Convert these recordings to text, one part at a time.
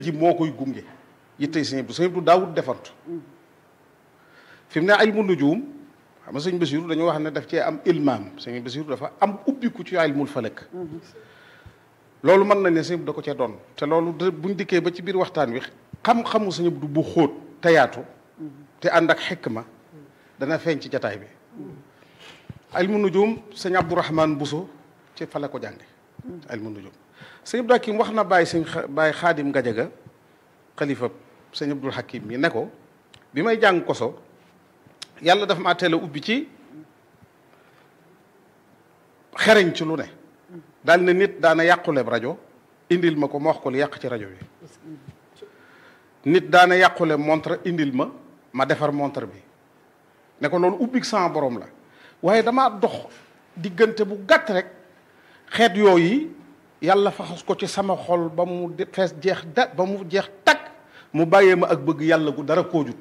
ji moo koy gunge yittey sëñ Abdou sëñ Abdou daawut defantu fi mu ne ilmu nujum xam nga sëñ Basiru dañoo wax ne daf cee am ilmaam sëñ Basiru dafa am ubbiku ci ilmul falak loolu mën nañ ne sëñ Abdou da ko cee doon te loolu buñ dikkee ba ci biir waxtaan wi xam-xamu sëñ Abdou bu xóot te yaatu te ànd ak xikma dana feeñ ci jataay bi ilmu nujum sëñ Abdourahman Bousso ci fa la ko jànge ilmu nujum sëñ Abdou Hakim wax na bàyyi sëñ bàyyi xaadim Gajaga xalifa sëñ Abdul Hakim mi ne ko bi may jàng koso yàlla dafa maa teel a ubbi ci xereñ ci lu ne daal ne nit daana yàquleb rajo indil ma ko ma wax ko li yàq ci rajo bi nit daana yàqule montre indil ma ma defar montre bi ne ko loolu ubbi sama borom la waaye damaa dox diggante bu gàtt rek xeet yooyu yàlla faxas ko ci sama xol ba mu fees jeex da ba mu jeex takk mu bàyyee ma ak bëgg yàlla gu dara koojut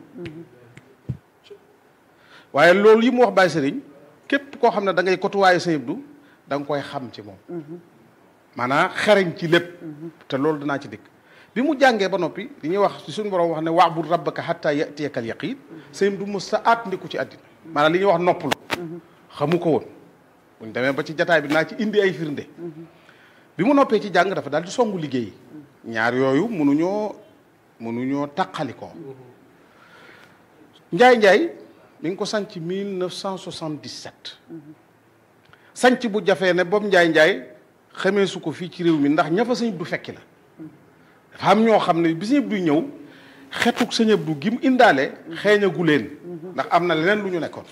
waaye loolu yi mu wax Baye Sëriñ képp koo xam ne da ngay kotuwaaye Sëñ Abdou da nga koy xam ci moom maanaam xereñ ci lépp te loolu dinaa ci dikk bi mu jàngee ba noppi li ñuy wax ci suñu borom wax ne wa'bud rabbaka hatta ya'tiyakal yaqiin Sëñ Abdou mos sa aat ndiku ci àddina maanaam li ñuy wax noppalu xamu ko woon buñ demee ba ci jataay bi naa ci indi ay firnde bi mu noppee ci jàng dafa daal di songu liggéey ñaar yooyu mënuñoo mënuñoo taqalikoo njaay njaay mi ngi ko sanc 1977 sanc bu jafee ne boobu njaay njaay xamee su ko fii ci réew mi ndax ña fa sëñ Abdu fekki la dafa am ñoo xam ne bi sëñ Abdu ñëw xetuk sëñ Abdu gi mu indaale xeeñagu leen ndax am na leneen lu ñu nekkoon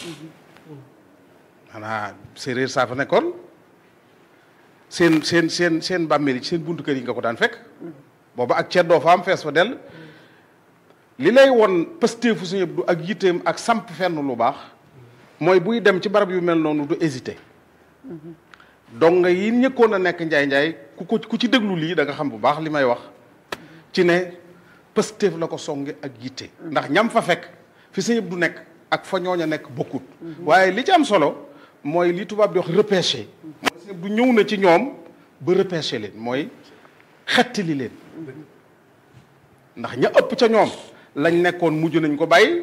xanaa séeréer saa fa nekkoon seen seen seen seen bàmmeel yi seen buntu kër yi nga ko daan fekk booba ak ceddoo fa am fees fa dell li lay won pësteefu Sëñ Abdu ak yitteem ak samp fenn lu baax mooy buy dem ci barab yu mel noonu du hésité donc nga yi ñëkkoon a nekk njaay njaay ku ko ku ci déglu lii da nga xam bu baax li may wax ci ne pësteef la ko songe ak yitte ndax ñam fa fekk fi Sëñ Abdu nekk ak fa ñooña nekk bokkut waaye li ci am solo mooy li tubaab di wax repêché mooy Sëñ Abdu ñëw na ci ñoom ba repêché leen mooy xettali leen ndax ña ëpp ca ñoom lañ nekkoon mujj nañ ko bàyyi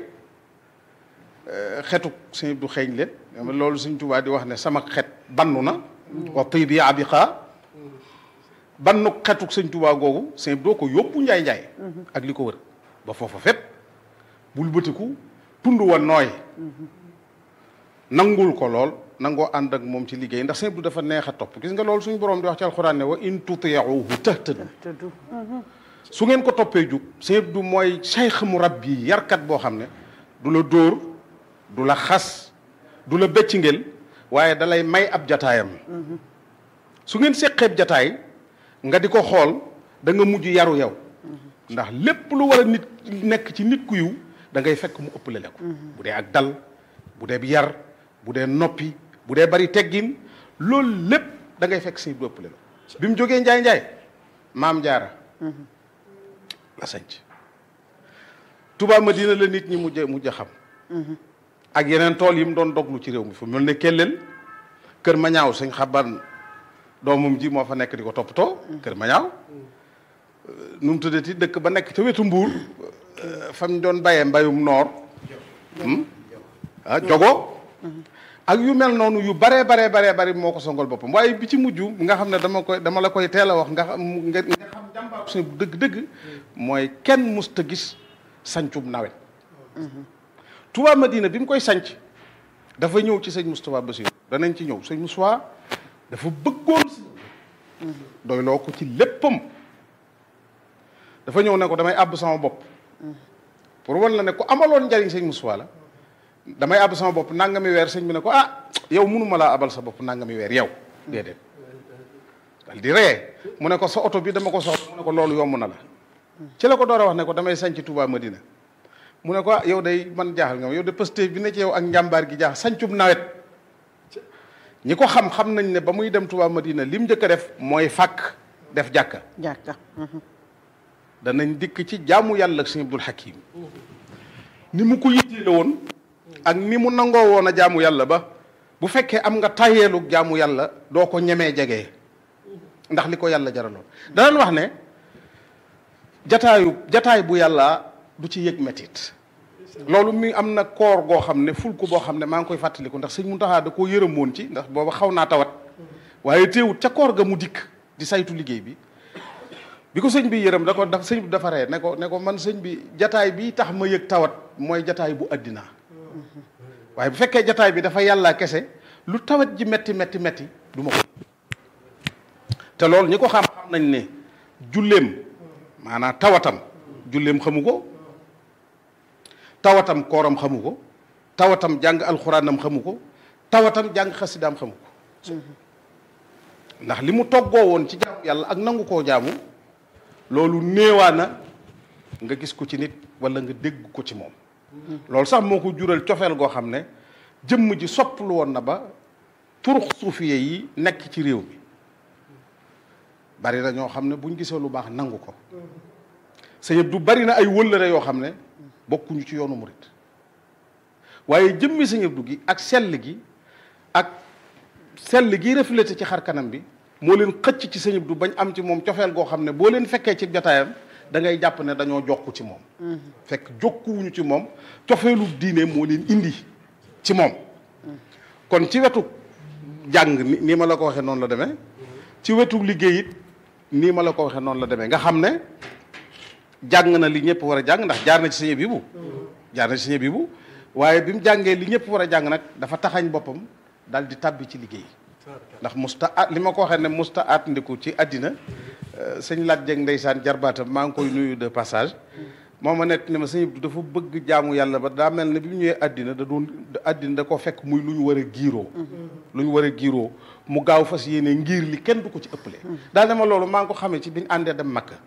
xetu Sëñ Abdu xeeñ leen loolu Sëñ Tuubaa di wax ne sama xet bannu na wa tibi abiqa bannu xetuk Sëñ Tuubaa googu Sëñ Abdu ko yóbbu njaay njaay ak li ko wër ba foofa fépp bul bëtiku tund wa nooy nangul ko lool nangoo ànd ak moom ci liggéey ndax Sëñ Abdu dafa neex a topp gis nga loolu suñu boroom di wax ci alxuraan ne wa in tuti'uhu tahtadu su ngeen ko toppee jub Sëñ Abdu mooy cheikh mu rabbi yarkat boo xam ne du la dóor du la xas du la bëccingel waaye dalay may ab jataayam su ngeen séqeeb jataay nga di ko xool da nga mujj yaru yow ndax lépp lu war a nit nekk ci nit ku yiw da ngay fekk mu ëppale la ko bu dee ak dal bu dee yar bu dee noppi bu dee bari teggin loolu lépp da ngay fekk Sëñ Abdu ëppale la bi mu jógee njaay njaay maam jaara la sanc Touba Madina la nit ñi mujj mujj xam ak yeneen tool yi mu doon doglu ci réew mi fu mel ne kelleel kër ma ñaaw sëñ xaban doomam ji moo fa nekk di ko toppatoo kër ma ñaaw nu mu tuddati dëkk ba nekk ca wetu mbuur fam doon bayee mbayum noor ah jogo ak yu mel noonu yu baree baree baree bari moo ko songal boppam waaye bi ci mujj nga xam ne dama koy dama la koy teel a wax nga xam nga xam jàmbaar suñu dëgg-dëgg mooy kenn musta gis sancub nawet Touba Madina bi mu koy sanc dafa ñëw ci sëñ Moustapha Bassirou danañ ci ñëw sëñ Moustapha dafa bëggoon si doy loo ko ci léppam dafa ñëw ne ko damay àbb sama bopp pour wan la ne ko amaloon njariñ sëñ Moustapha la damay àbb sama bopp nangami weer sëñ bi ne ko ah yow mënuma laa abal sa bopp nangami weer yow déedéet dal di ree mu ne ko sa oto bi dama ko soxla mu ne ko loolu yomb na la ci la ko door a wax ne ko damay sanc Touba Madina mu ne ko ah yow day man jaaxal nga ma yow de Pastef bi ne ci yow ak njàmbaar gi jaax sancub nawet ñi ko xam xam nañ ne ba muy dem Touba Madina lim njëkk a def mooy fàkk def jàkka jàkka danañ dikk ci jaamu yàlla ak Sëñ Abdul Hakim ni mu ko yitteele woon ak ni mu nangoo woon a jaamu yàlla ba bu fekkee am nga tayeelu jaamu yàlla doo ko ñemee jege ndax li ko yàlla jaraloon danañ wax ne jataayu jataay bu yàlla du ci yëg metit loolu mi am na koor goo xam ne ful ko boo xam ne maa ngi koy fàttaliku ndax sëñ Muntaxa da koo yërëmoon ci ndax booba xaw naa tawat waaye teewut ca koor ga mu dikk di saytu liggéey bi bi ko sëñ bi yërëm da ko daf sëñ bi dafa ree ne ko ne ko man sëñ bi jataay bi tax ma yëg tawat mooy jataay bu àddina waaye bu fekkee jataay bi dafa yàlla kese lu tawat ji metti metti metti du ma ko te loolu ñi ko xam xam nañ ne julleem maanaam tawatam julleem xamu ko tawatam kooram xamu ko tawatam jàng alxuraanam xamu ko tawatam jàng xasidaam xamu ko ndax li mu toggoo woon ci jaamu yàlla ak nangu koo jaamu loolu néewaana nga gis ko ci nit wala nga dégg ko ci moom loolu sax moo ko jural cofeel goo xam ne jëmm ji sopplu woon na ba turux suufiye yi nekk ci réew mi bari na ñoo xam ne buñ gisee lu baax nangu ko sëñ du bari na ay wëllëre yoo xam ne bokkuñu ci yoonu murit waaye jëmmi sëñ Abdu gi ak sell gi ak sell gi reflété ci xar kanam bi moo leen xëcc ci sëñ Abdu bañ am ci moom cofeel goo xam ne boo leen fekkee ci jotaayam da ngay jàpp ne dañoo jokku ci moom fekk jokkuwuñu ci moom cofeelu diine moo leen indi ci moom kon ci wetu jàng ni nii ma la ko waxee noonu la demee ci wetu liggéey it nii ma la ko waxee noonu la demee nga xam ne jàng na li ñëpp war a jàng ndax jaar na ci sëñ Bibu jaar na ci sëñ Bibu waaye bi mu jàngee li ñëpp war a jàng nag dafa taxañ boppam daal di tàbbi ci liggéey ndax musta at li ma ko waxee ne musta at ndiku ci àddina sëñ Lat Jeng ndeysaan jarbaatam maa ngi koy nuyu de passage moo ma nekk ne ma sëñ Abdu dafa bëgg jaamu yàlla ba daa mel ne bi mu ñëwee àddina da doon àddina da ko fekk muy lu ñu war a giiroo lu ñu war a giiroo mu gaaw fas yéene ngir li kenn du ko ci ëppale daal ne ma loolu maa ngi ko xamee ci biñ àndee dem Makka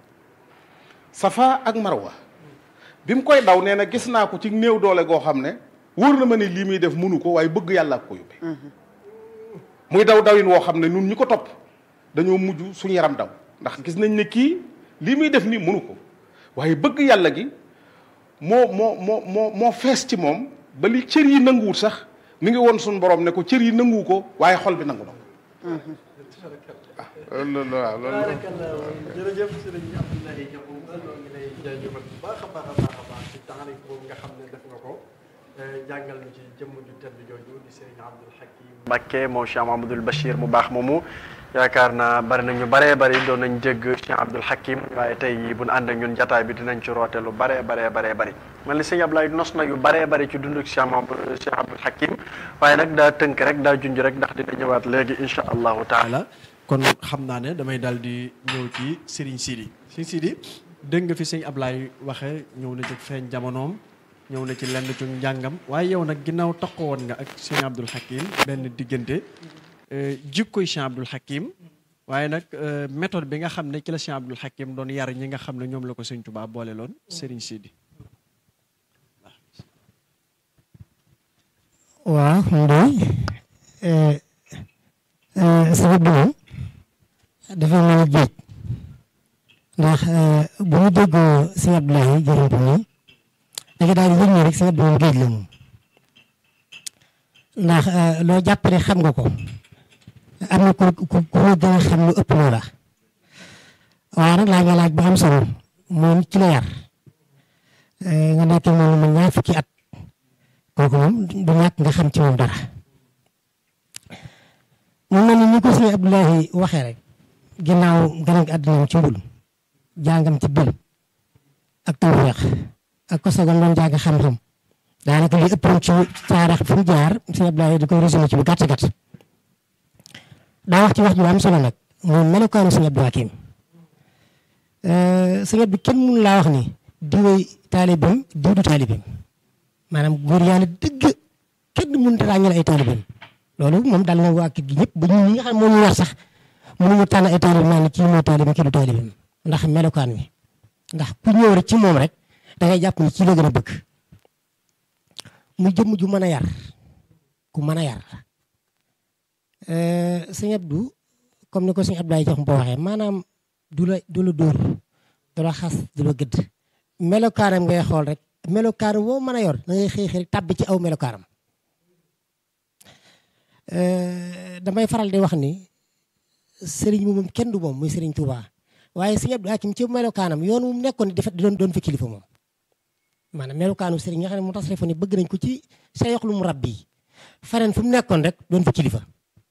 Safa ak Marwa bi mu koy daw nee na gis naa ko ci néew doole goo xam ne wóor na ma ne lii muy def mënu ko waaye bëgg yàlla ak ko yóbbee muy daw dawin woo xam ne nun ñi ko topp dañoo mujj suñu yaram daw ndax gis nañ ne kii lii muy def nii mënu ko waaye bëgg yàlla gi moo moo moo moo moo fees ci moom ba li cër yi nanguwul sax mi ngi woon suñu borom ne ko cër yi nanguwu ko waaye xol bi nangu na ko waaw loolu waaw loolu jërëjëf sëriñ Abdoulaye Diakhoum ñoo ngi lay jaajëfal bu baax a baax a baax a baax ci taxarik boobu nga xam ne def nga ko jàngal ñu ci jëmm ju tedd jooju di sëriñ Abdoul Hakim Mbacké moo Cheikh Mahamadul Bachir mu baax moomu yaakaar naa bari nañu baree bari doon nañ dégg Cheikh Abdoul Hakim waaye tey bu ñu ànd ak ñun jataay bi dinañ ci roote lu baree baree baree bari man li sëñ Abdoulaye nos na yu baree bari ci dunduk Cheikh Mahamadou Cheikh Abdoul Hakim waaye nag daa tënk rek daa junj rek ndax dina ñëwaat léegi incha allahu taala kon xam naa ne damay daal di ñëw ci Serigne Sidi Serigne Sidi dégg nga fi sëñ Ablaye waxe ñëw na ci feeñ jamonoom ñëw na ci lenn ci njàngam waaye yow nag ginnaaw taxaw woon nga ak sëñ Abdoul Hakim benn diggante jikkoy sëñ Abdoul Hakim waaye nag méthode bi nga xam ne ci la sëñ Abdoul Hakim doon yar ñi nga xam ne ñoom la ko sëñ Touba boole loon Serigne Sidi. waaw Ndoye sabab bi moom dafa mel ni géej ndax bu ñu déggoo sëñ Abdoulaye jërëm ko nii da nga daal di yëg ni rek sëñ Abdoulaye géej la moom ndax loo jàppale xam nga ko am na ku ku ku gën a xam lu ëpp loola waaye nag laaj nga laaj bu am solo moom ci la yar nga nekk moom man ñaar fukki at kooku moom du ñàkk nga xam ci moom dara mu mel ni ni ko sëñ Abdoulaye waxee rek ginnaaw gën a àddinaam ci mbul jàngam ci bil ak tawfeex ak ko sagam doon jàng xam-xam daanaka li ëppoon ci taarix fu mu jaar sëñ Abdoulaye da koy résumé ci bu gàtt gàtt daa wax ci wax ju am solo nag moom melokaanu sëñ Abdou Hakim sëñ Abdou kenn mënu laa wax ni diwee taalibeem diw du taalibeem maanaam góor yàlla dëgg kenn mënut a ràññale ay taalibeem loolu moom daal na waa kër gi ñëpp ba ñun ñi nga xam moo ñu war sax mënuñu tànn ay taalibeem naa ne kii moo taalibeem kii du taalibeem ndax melokaan wi ndax ku ñëw rek ci moom rek da ngay jàpp ni kii la gën a bëgg mu jëmm ju mën a yar ku mën a yar sëñ Abdou comme ni ko sëñ Abdoulaye jox boo waxee maanaam du la du la dóor du la xas du la gëdd melokaaram ngay xool rek melokaaram woo mën a yor da ngay xëy xëy tàbbi ci aw melokaaram damay faral di wax ni sëriñ bi moom kenn du moom muy sëriñ Touba waaye sëñ Abdou Hakim ci melokaanam yoon wu mu nekkoon di doon doon fa kilifa moom maanaam melokaanu sëriñ nga xam ne mu tasrifo ni bëgg nañ ko ci sayxlu mu rabbi faneen fu mu nekkoon rek doon fa kilifa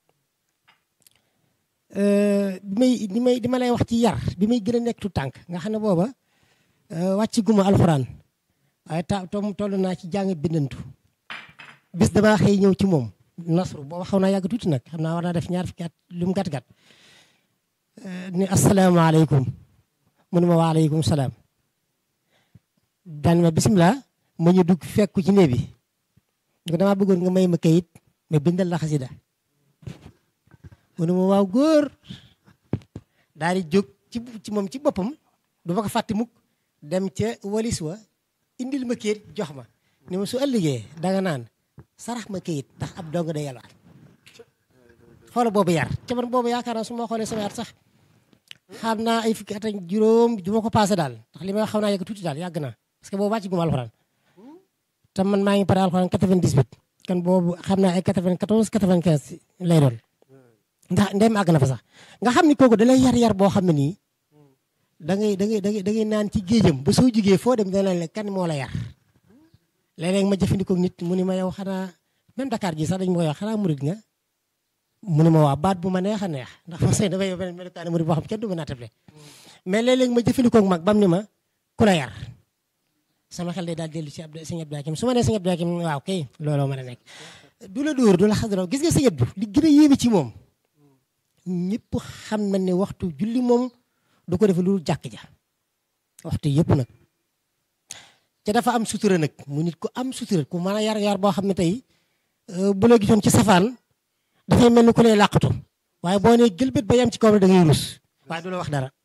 bi may di may di ma lay wax ci yar bi may gën a nekk tu tànk nga xam ne booba wàcc guma alxuraan waaye ta tom toll naa ci jàng bindantu bis damaa xëy ñëw ci moom nasru booba xaw naa yàgg tuuti nag xam naa war naa def ñaar fukki at lu mu gàtt gàtt ni asalaamaaleykum mu ne ma waaleykum salaam daan ma bisimilah ma ñu dugg fekku ci néeg bi ko damaa bëggoon nga may ma kayit ma bindal la xasida mu ne ma waaw góor daal di jóg ci ci moom ci boppam du ma ko fàtte mukk dem ca walis wa indil ma kayit jox ma ni ma su ëllëgee danga naan sarax ma kayit ndax ab dong day yalwaat xoola boobu yar ca man boobu yaakaar naa su ma xoolee sama at sax xam naa ay fukki at ak juróom du ma ko passé daal ndax li may xaw naa yegg tuuti daal yàgg naa parce que boobu wàcc guma alxuraan te man maa ngi pare alxuraan 98 kan boobu xam naa ay 94 95 lay doon ndax ndem àgg na fa sax nga xam ni kooku da lay yar-yar boo xam ne nii da ngay da ngay da ngay da ngay naan ci géejam ba soo jugee foo dem dana la kan moo la yar léeg-léeg ma jëfandikoo nit mu ni ma yow xanaa même Dakar ji sax dañ ma koy wax xanaa murid nga mu ne ma waa baat bu ma neex a neex ndax ma sëy dafay beneen melukaani murid boo xam kenn du ma naatable mais léeg-léeg ma jëfandikoo mag bam ni ma ku la yar sama xel day daal dellu ci Abdou sëñ Abdou Hakim su ma nee sëñ Abdou Hakim waaw kay looloo mën a nekk du la dóor du la xasaroo gis nga sëñ Abdou li gën a yéeme ci moom ñëpp xam na ne waxtu julli moom du ko def lu jàkk ja waxtu yëpp nag te dafa am sutura nag mu nit ku am sutura ku mën a yar yar boo xam ne tey bu la gisoon ci safaan dafay mel ni ku lay làqatu waaye boo nee gëlbët ba yam ci kaw da ngay rus waaye du la wax dara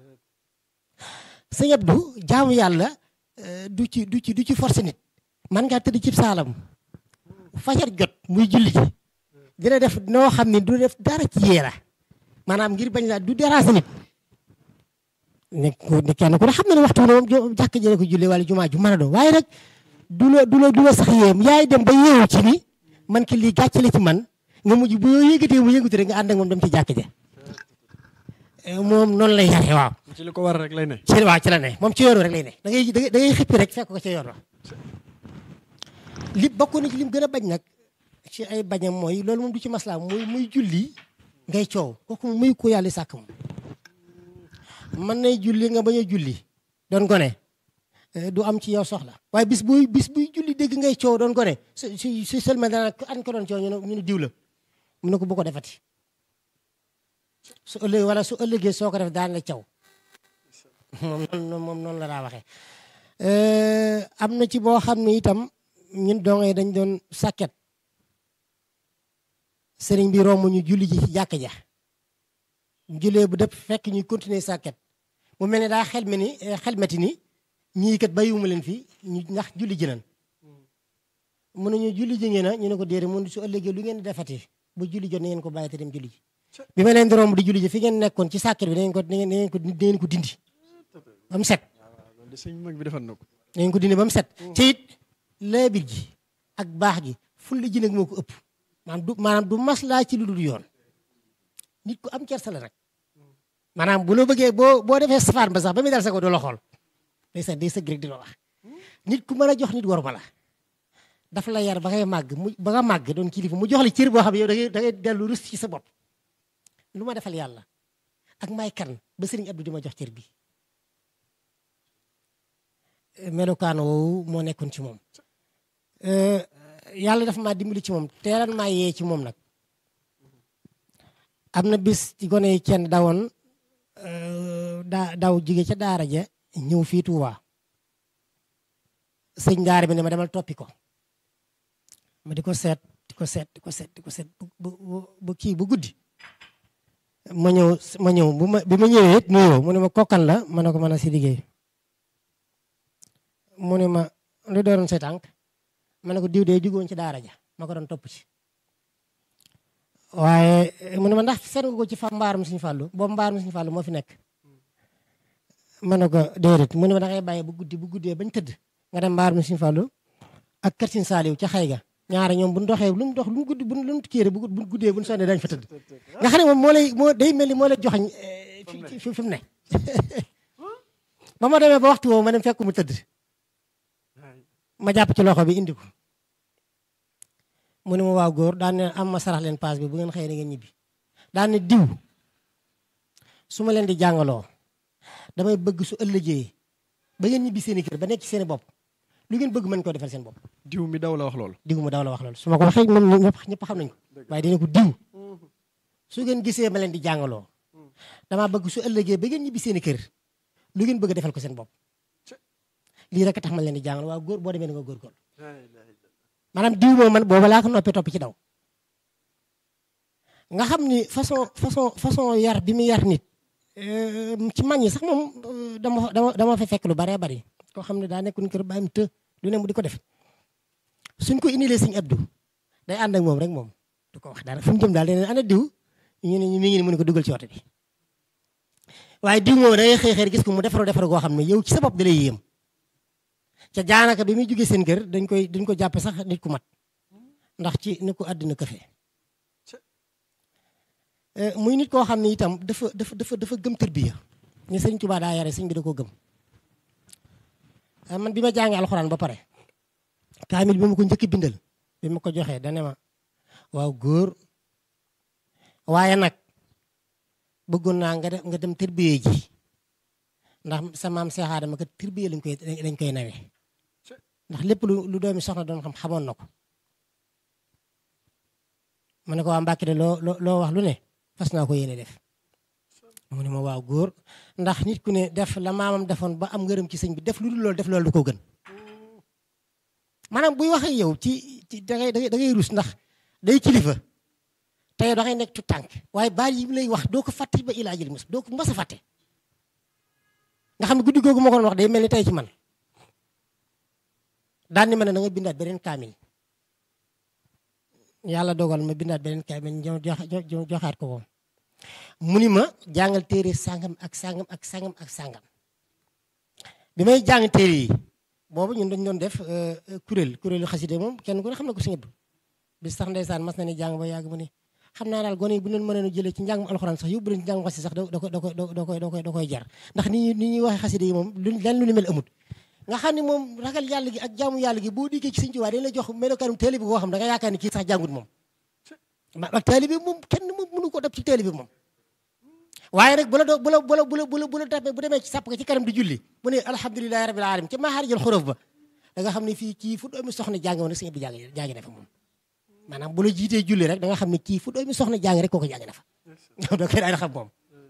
sëñ Abdou jaamu yàlla du ci du ci du ci forcé nit man ngaa tëdd ci saalam fajar jot muy julli ji dina def noo xam ne du def dara ci yeera maanaam ngir bañ laa du déranger nit ne ko ne kenn ku ne xam na ne waxtu ne moom jàkk jële ko julli wala jumaa ju mën a doon waaye nag du la du la du la sax yéem yaay dem ba yeewu ci ni man ki lii gàcce la ci man nga mujj bu yoo yëgatee mu yëngatu rek nga ànd ak moom dem ci jàkk ja moom noonu lay yare waaw ci li ko war rek lay ne. ci waaw ci la ne moom ci yoon rek lay ne da ngay da ngay xippi rek fekk ko ci yoon wa li bokk na ci lim gën a bañ nag ci ay bañam mooy loolu moom du ci maslaa muy muy julli ngay coow kooku moom muy ko yàlla sàkk moom mën nay julli nga bañ a julli doon ko ne du am ci yow soxla waaye bis buy bis buy julli dégg ngay coow doon ko ne su su su seulement dana an ko doon coow ñu ne ñu ne diw la mu ne ko bu ko defati su ëllëgee wala su ëllëgee soo ko def daan la caw moom noonu moom noonu la daa waxee am na ci boo xam ne itam ñun dongay dañ doon sàkket sëriñ bi romb ñu julli ji ci jàkk ja jullee bu dëpp fekk ñuy continuer sàkket mu mel ne daa xelme ni xelmeti ni ñii kat bàyyiwuma leen fi ñu ndax julli ji nan mu ne ñu julli ji ngeen a ñu ne ko déedéet mun su ëllëgee lu ngeen di defati bu julli jot na ngeen ko bàyyi te dem julli ji bi ma leen di romb di julli ji fi ngeen nekkoon ci sàkket bi da ngeen ko da ngeen ko da ngeen ko dindi ba mu set loolu de sëñ mag bi defal na ko. da ngeen ko dindi ba mu set te it laabir ji ak baax gi fulla ji nag moo ko ëpp maanaam du maanaam du maslaa ci lu dul yoon nit ku am kersa la nag maanaam bu la bëggee boo boo defee safaan ba sax ba muy dal sa ko du la xool day sa day sëgg rek di la wax nit ku mën a jox nit war ma la dafa la yar ba ngay màgg mu ba nga màgg doon kilifa mu jox la cër boo xam ne yow da ngay da ngay dellu rus ci sa bopp lu ma defal yàlla ak may kan ba sëriñ Abdou di ma jox cër bi melokaan woowu moo nekkoon ci moom yàlla dafa maa dimbali ci moom teeral maa yee ci moom nag am na bis ci gone yi kenn dawoon daa daw jóge ca daara ja ñëw fii Tuuba sëñ daara bi ne ma demal toppi ko ma di ko seet di ko seet di ko seet di ko seet bu bu kii bu guddi ma ñëw ma ñëw bu ma bi ma ñëwee it nuyoo mu ne ma kokkan la ma ne ko mën a si liggéey mu ne ma lu doon say tànk ma ne ko diw dee jugoon ci daara ja ma ko doon topp ci waaye mu ne ma ndax seet nga ko ci fa mbaarum suñu fàllu boobu mbaarum suñu fàllu moo fi nekk ma ne ko déedéet mu ne ma da ngay bàyyi bu guddi bu guddee bañ tëdd nga dem mbaarum suñu fàllu ak kër Sëñ Saaliw ca xay ga ñaare ñoom bu ñu doxee lu mu dox lu mu guddi bu lu mu kéere bu guddee bu ñu sonnee dañ fa tëdd nga xam ne moom moo lay moo day mel ni moo lay joxañ fi fi mu ne ba ma demee ba waxtu woowu ma dem fekk mu tëdd ma jàpp ci loxo bi indi ko mu ne ma waaw góor daan ne am ma sarax leen paas bi bu ngeen xëyee da ngeen ñibbi daan ne diw su ma leen di jàngaloo damay bëgg su ëllëgee ba ngeen ñibbi seen i kër ba nekk ci seen i bopp lu ngeen bëgg mën koo defal seen bopp diw mi daw la wax loolu diw mu daw la wax loolu su ma ko waxee moom ñëpp ñëpp xam nañ ko waaye dina ko diw su ngeen gisee ma leen di jàngaloo damaa bëgg su ëllëgee ba ngeen ñibbi seen i kër lu ngeen bëgg defal ko seen bopp lii rek tax ma leen di jàngal waaw góor boo demee ni nga góorgóorlu maanaam diw moom man booba laa ko noppee topp ci daw nga xam ni façon façon façon yar bi mu yar nit ci mag ñi sax moom dama dama dama fa fekk lu baree bari koo xam ne daa nekkoon kër bàyyim të lu ne mu di ko def suñ ko indilee sëñ Abdou day ànd ak moom rek moom du ko wax dara fu mu jëm daal dañu ana diw ñu ne ñu mi ngi ni mu ne ko dugal ci oto bi waaye diw moom da ngay xëy xëy gis ko mu defaroo defaroo goo xam ne yow ci sa bopp da lay yéem ca jaanaka bi muy jógee seen kër dañ koy dañ ko jàppe sax nit ku mat ndax ci ni ko àddina këfe muy nit koo xam ne itam dafa dafa dafa dafa gëm tërbiya ni sëñ Tuubaa daa yare sëñ bi da koo gëm man bi ma jàngee alxuraan ba pare kaamil bi ma ko njëkk bindal bi ma ko joxee dane ma waaw góor waaye nag bëggoon naa nga nga dem tërbiye ji ndax sa maam Seex Aadama kat tërbiye lañ koy lañ koy nawe ndax lépp lu lu doomi soxna doon xam xamoon na ko ma ne ko waa Mbàkke de loo loo wax lu ne fas naa ko yéene def mu ne ma waaw góor ndax nit ku ne def la maamam defoon ba am ngërëm ci sëñ bi def lu dul loolu def loolu du ko gën maanaam buy wax ak yow ci ci da ngay da ngay rus ndax day kilifa tey da ngay nekk tu tànk waaye baal yi lay wax doo ko fàtte ba ilaa jël mos doo ko mas a fàtte nga xam ne guddi googu ma ko doon wax day mel ni tey ci man daan ni ma ne da nga bindaat beneen kaamil yàlla dogal ma bindaat beneen kaamil ñëw joxaat ko moom mu ni ma jàngal téere sàngam ak sàngam ak sàngam ak sàngam bi may jàng téere yi boobu ñun dañ doon def kuréel kuréelu xaside moom kenn ku ne xam na ko si ñëpp bi sax ndeysaan mas na ni jàng ba yàgg mu ni xam naa daal gone yi bu leen mënoon a jëlee ci njàngum alxuraan sax yóbbu leen ci njàngum xaside sax da koy da koy da koy da koy da koy jar ndax ni ñuy ni ñuy waxee xaside yi moom lu lenn lu ni mel amut nga xam ne moom ragal yàlla gi ak jaamu yàlla gi boo dikkee ci Sëñ Tuubaa dañ la jox melokaanum taalibe bi koo xam da nga yaakaar ni kii sax jàngut moom ma ak taalibe bi moom kenn mënu ko dab ci taalibe bi moom waaye rek bu la doo bu la bu la bu la bu la bu la tapee bu demee ci sàpp ci kanam di julli mu ne alhamdulilahi rabbil alamin ca maaxaari jël xorof ba da nga xam ne fii kii fu doomi soxna jàng woon rek sëñ bi jàng jàng na fa moom maanaam bu la jiitee julli rek da nga xam ne kii fu doomi soxna jàng rek kooku jàng na fa da koy daal di xam moom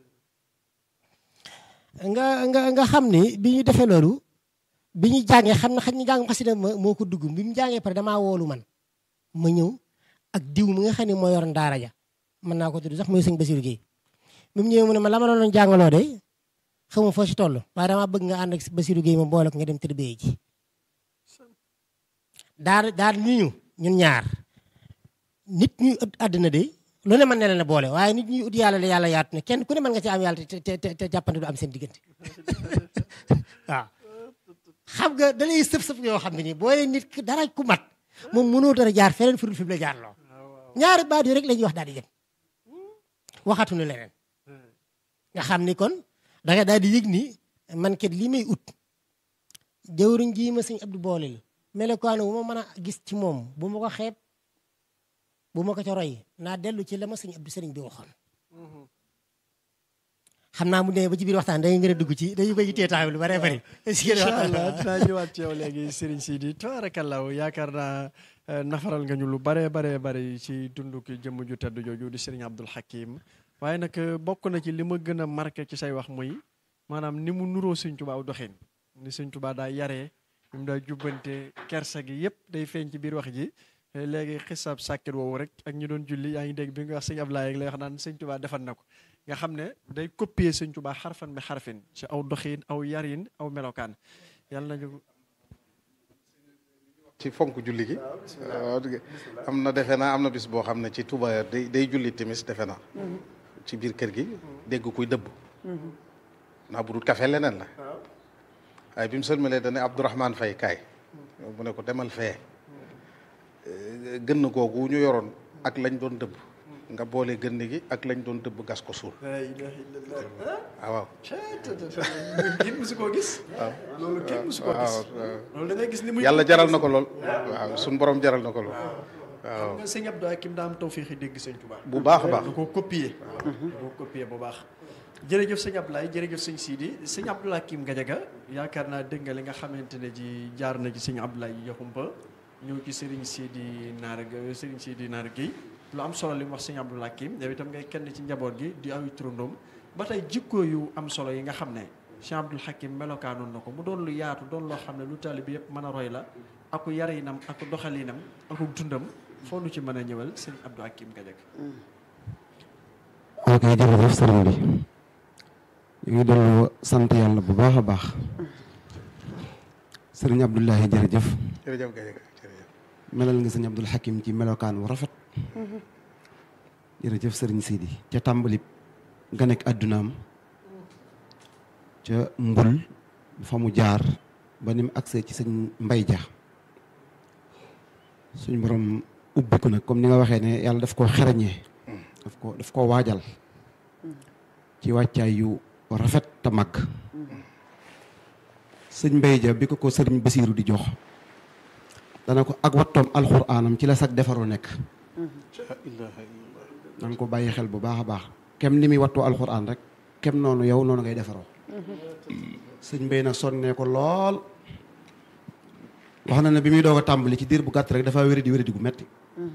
nga nga nga xam ni bi ñu defee loolu bi ñu jàngee xam na xam ñu jàng xasida ma moo ko dugg bi mu jàngee pare damaa woolu man ma ñëw ak diw mi nga xam ne moo yor ndaara ja mën naa ko tudd sax mooy sëñ Basiru Géey bi mu ñëwee mu ne ma la ma doon jàngaloo de xamu foo si toll waaye damaa bëgg nga ànd ak Basiru Géey ma boole ko nga dem tërbiyee ji daal daal ni ñu ñun ñaar nit ñuy ut àddina de lu ne mën ne leen a boole waaye nit ñuy ut yàlla la yàlla yaatu ne kenn ku ne mën nga ci am yàlla te te te jàppante du am seen diggante waaw xam nga da lay sëf sëf yoo xam ne nii booy nit ki dara ku mat moom mënoo dara jaar feneen furul fi mu la jaar loo ñaari baat yi rek la ñuy wax daal di dem waxatuñu leneen nga xam ni kon da nga daal di yëg ni man kat lii may ut jëwriñ ji ma sëñ Abdou booleel melokaanu bu ma mën a gis ci moom bu ma ko xeeb bu ma ko ca roy naa dellu ci la ma sëñ Abdou sëriñ bi waxoon xam naa mu demee ba ci biir waxtaan dañuy gën a dugg ci dañu koy yittee taxaw lu bare bari incha allah dinaa ñëwaat ci yow léegi Serigne Sidi tabaarakallaahu yaakaar naa nafaral nga ñu lu bare bare bari ci dundu ki jëmm ju tedd jooju di Serigne Abdoul Hakim waaye nag bokk na ci li ma gën a marqué ci say wax muy maanaam ni mu nuroo Sëñ Tuubaa aw doxin ni Sëñ Tuubaa daa yaree ni mu daa jubbante kersa gi yëpp day feeñ ci biir wax ji léegi xisaab sàkkit woowu rek ak ñu doon julli yaa ngi dégg bi nga wax sëñ Ablaye lay wax naan Sëñ Tuubaa defal na ko nga xam ne day copier Sëñ Tuubaa xarfan bi xarfin ci aw doxin aw yarin aw melokaan yàlla nañu ci fonk julli gi am na defe naa am na bis boo xam ne ci Touba day day julli timis defe naa ci biir kër gi dégg kuy dëbb naa bu dul kafe leneen la waaye bi mu sëlmalee dane Abdourahmane Faye kaay mu ne ko demal fee gën googu ñu yoroon ak lañ doon dëbb nga boole gënn gi ak lañ doon dëbb gas ko suul la ilaha illallah ah waaw kenn musu koo gis loolu kenn musu koo gis loolu da ngay gis ni muy yàlla jaral na ko lool waaw suñ borom jaral na ko lool waaw nga sëñ Abdou Hakim daa am tawféexi dégg sëñ Tuubaa bu baax a baax da koo copier da koo copier bu baax jërëjëf sëñ Abdoulaye jërëjëf sëñ Sidi sëñ Abdou Hakim Gadiaga yaakaar naa dégg nga li nga xamante ne ji jaar na ci sëñ Abdoulaye Yaxumpa ñëw ci Serigne Sidi Naar Serigne Sidi Naar Guèye lu am solo li mu wax sëñ Abdou Hakim yow itam ngay kenn ci njaboot gi di aw turandoom ba tey jikko yu am solo yi nga xam ne sëñ Abdou Hakim melokaanoon na ko mu doon lu yaatu doon loo xam ne lu taalibe yëpp mën a roy la aku yarinam aku doxalinam aku dundam foo nu ci mën a ñëwal sëñ Abdou Hakim Gadiaga ok jërëjëf sëriñ bi ñu ngi dellu sant yàlla bu baax a baax sëriñ Abdoulaye jërëjëf jërëjëf Gadiaga jërëjëf melal nga sëñ Abdul Hakim ci melokaan wu rafet jërëjëf sëriñ Sidi ca tàmbali nga nekk àddunaam ca mbul fa mu jaar ba ni mu agsee ci sëñ mbay ja suñ borom ubbi ko nag comme ni nga waxee ne yàlla daf koo xereñee daf ko daf koo waajal ci wàccaay yu rafet te mag sëñ mbay ja bi ko ko sëriñ Basiiru di jox dana ko ak wattoom alxuraanam ci la sag defaru nekk la ilaha illallah danga ko bàyyi xel bu baax a baax kem ni muy wattoo alxuraan rek kem noonu yow noonu ngay defaroo sëñ mbay nag sonnee ko lool wax na ne bi muy doog a tàmbali ci diir bu gàtt rek dafa wéradi wéradi gu metti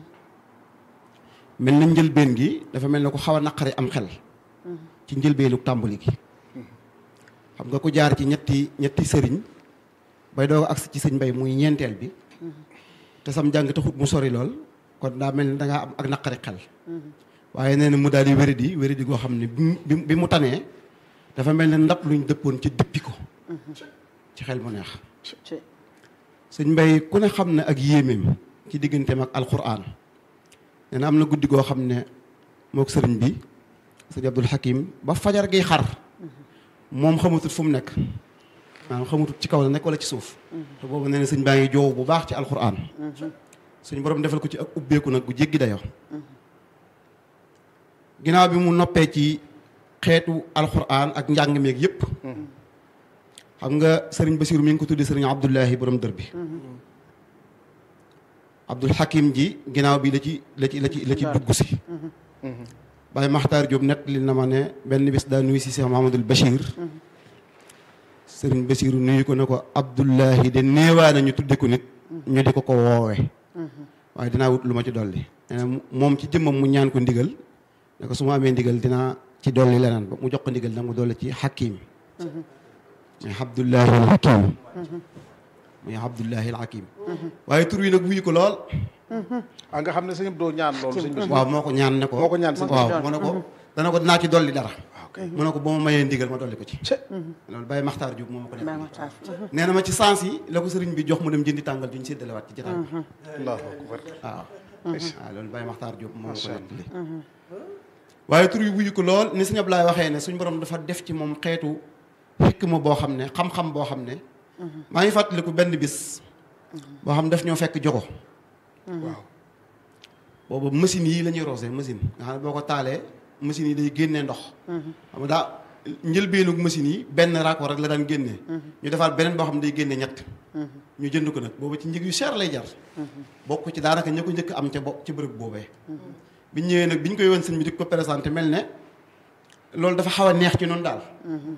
mel na njëlbeen gi dafa mel ne ko xaw a naqari am xel ci njëlbeenu tàmbali gi xam nga ko jaar ci ñetti ñetti sëriñ bay doog a agsi ci sëñ mbay muy ñeenteel bi te sam jàng taxut mu sori lool kon daa mel ni dangaa am ak naqari xel waaye nee na mu daal di wéradi wéradi goo xam ne bi bi mu tanee dafa mel ne ndab luñ dëppoon ci dëppi ko ci xel mu neex sëñ mbay ku ne xam ne ak yéemeem ci digganteem ak alquran nee na am na guddi goo xam ne mook sëriñ bi sëñ Abdul Hakim ba fajar gi xar moom xamatut fu mu nekk maanaam xamatut ci kaw la nekk wala ci suuf te boobu nee na sëñ baa ngi joow bu baax ci alquran suñ borom defal ko ci ak ubbeeku nag gu jéggi dayoo ginnaaw bi mu noppee ci xeetu alquran ak njàng meeg yépp xam nga sëriñ Basiru mi ngi ko tuddee sëriñ Abdullahi borom dër bi Abdul Hakim ji ginnaaw bi la ci la ci la ci la ci dugg si Baye Maxtaar Diop nett li na ma ne benn bis daa nuyu si Cheikh Mahamadul Bachir sëriñ Basiru nuyu ko ne ko Abdullahi de néewaa na ñu tudde ko nit ñu di ko ko woowe waaye dinaa wut lu ma ci dolli nee na moom ci jëmmam mu ñaan ko ndigal ne ko su ma amee ndigal dinaa ci dolli leneen ba mu jox ko ndigal nag mu dolli ci Hakim muy Abdullahi al Hakim muy Abdullahi al Hakim waaye tur wi nag wuyu ko lool ah nga xam ne sëñ doo ñaan loolu sëñ Basiru waaw moo ko ñaan ne ko moo ko ñaan sëñ waaw mu ne ko dana ko dinaa ci dolli dara waaw mu ne ko ba ma mayee ndigal ma dolli ko ci loolu Baye Maxtaar Diop moo ma ko def nee na ma ci sens yi la ko sëriñ bi jox mu dem jëndi tàngal duñ séddalewaat ci jotaay bi allahu akbar waaw waaw loolu Baye Maxtaar Diop moo ma ko nettali waaye tur yi wuyu ko lool ni sëñ Ablaye waxee ne suñ borom dafa def ci moom xeetu xikma boo xam ne xam-xam boo xam ne maa ngi fàttaliku benn bis boo xam daf ñoo fekk jogo waaw boobu machine yi la ñuy roosee machine nga xam ne boo ko taalee machine yi day génnee ndox xam nga daa njëlbeenu machine yi benn raccord rek la daan génnee ñu defaat beneen boo xam ne day génne ñett ñu jënd ko nag boobu ci njëg yu cher lay jar bokk ci daanaka ña ko njëkk am ca bo ci bërëb boobee biñ ñëwee nag biñ koy wan sëñ bi di ko présenté mel ne loolu dafa xaw a neex ci noonu daal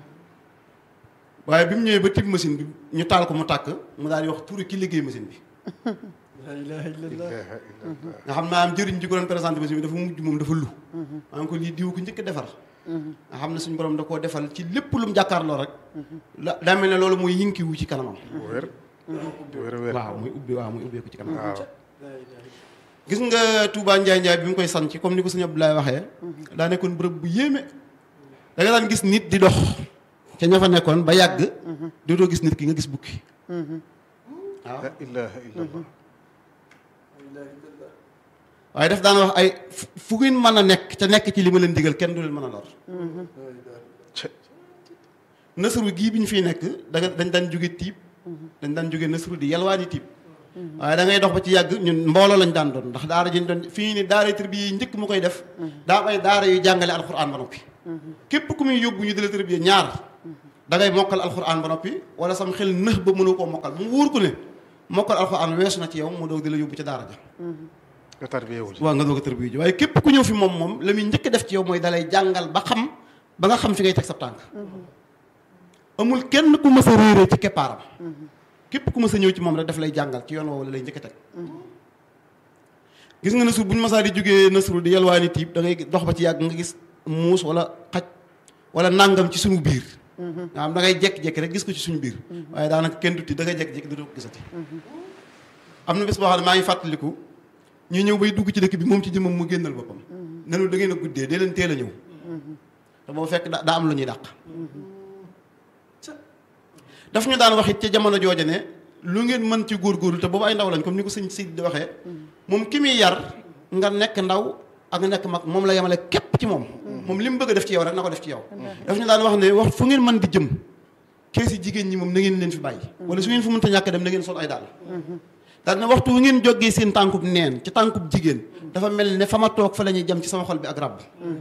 waaye bi mu ñëwee ba tib machine bi ñu taal ko mu tàkk mu daal di wax turu ki liggéey machine bi la ilaha illallah nga xam naa am jëriñ ji ko doon présenté machine bi dafa mujj moom dafa lu maa ngi ko lii diw ko njëkk a defar nga xam ne suñu borom da koo defal ci lépp lu mu jàkkaarloo rek la daa mel ne loolu mooy yinki wu ci kanamam wér wér wér waaw muy ubbi waaw muy ubbeeku ci kanamam waaw gis nga Touba Njaay Njaay bi mu koy sanc comme ni ko sëñ Abdoulaye waxee daa nekkoon bërëb bu yéeme da nga daan gis nit di dox ca ña fa nekkoon ba yàgg dootoo gis nit ki nga gis bukki waaw la ilaha illallah waaye daf daan wax ay fu- fu ngeen mën a nekk ca nekk ci li ma leen digal kenn du leen mën a lor nasru gii bi ñu fiy nekk da nga dañ daan jóge tiib dañ daan jóge nasru di yalwaani tiib waaye da ngay dox ba ci yàgg ñun mbooloo lañ daan doon ndax daara jën doon fii ni daara tërbiya yi njëkk mu koy def daa am ay daara yu jàngale alxuraan ba noppi képp ku muy yóbbu ñu di la tërbiya ñaar da ngay mokkal alxuraan ba noppi wala sam xel nëx ba mënu koo mokkal mu wóor ko ne mokkal alxuraan weesu na ci yow mu doog di la yóbbu ci daara ja nga tarbiyewu ci waaw nga doog a tërbiya ji waaye képp ku ñëw fi moom moom la muy njëkk def ci yow mooy dalay jàngal ba xam ba nga xam fi ngay teg sa tànk amul kenn ku mës a réeree ci keppaaram képp ku mës a ñëw ci moom rek daf lay jàngal ci yoon woowu la lay njëkk a teg gis nga nasur bu ñu masaa di jógee nasru di yalwaani tiib da ngay dox ba ci yàgg nga gis muus wala xaj wala nàngam ci suñu biir nga xam da ngay jekki-jekki rek gis ko ci suñu biir waaye daanaka kenn tuuti da ngay jekki-jekki du ko gisati am na bés boo xam ne maa ngi fàttaliku ñu ñëw bay dugg ci dëkk bi moom ci jëmmam mu génnal boppam nenu da ngeen a guddee dee leen teel a ñëw te boo fekk da daa am lu ñuy dàq daf ñu daan wax it ca jamono jooja ne lu ngeen mën ci góorgóorlu te boobu ay ndaw lañ comme ni ko sëñ Sidi di waxee moom ki muy yar nga nekk ndaw ak nga nekk mag moom la yemale képp ci moom moom li mu bëgg a def ci yow rek na ko def ci yow daf ñu daan wax ne wax fu ngeen mën di jëm keesi jigéen ñi moom na ngeen leen fi bàyyi wala su ngeen fu mënta ñàkk dem na ngeen sol ay daal daal ne waxtu wu ngeen jógee seen tànkub neen ci tànkub jigéen dafa mel ne fa ma toog fa la ñuy jëm ci sama xol bi ak rab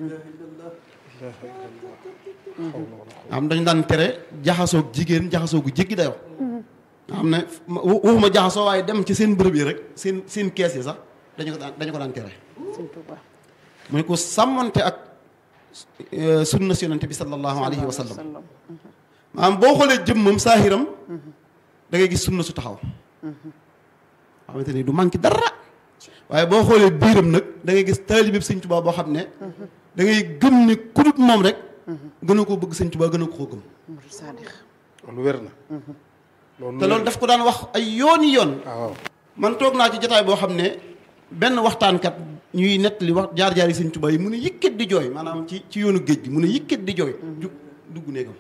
am dañu daan tere jaxasoog jigéen jaxasoo gu jéggi dayoo xam ne waxuma jaxasoo waaye dem ci seen bërëb yi rek seen seen kees yi sax dañu ko daan dañu ko daan tere mooy ko sàmmante ak sunna si yonente bi sallallahu alayhi wa sallam maanaam boo xoolee jëmmam saahiram da ngay gis sunna su taxaw xamante ni du manqué dara waaye boo xoolee biiram nag da ngay gis taalibe Sëñ Tuubaa boo xam ne da ngay gëm ne ku dut moom rek gën a koo bëgg Sëñ Tuubaa gën a koo gëm loolu wér na loolu te loolu daf ko daan wax ay yooni yoon waaw man toog naa ci jotaay boo xam ne benn waxtaankat ñuy nettali wax jaar-jaar yi Sëñ Tuubaa yi mu ne yëkkat di jooy maanaam ci ci yoonu géej gi mu ne yëkkat di jooy jug dugg néegam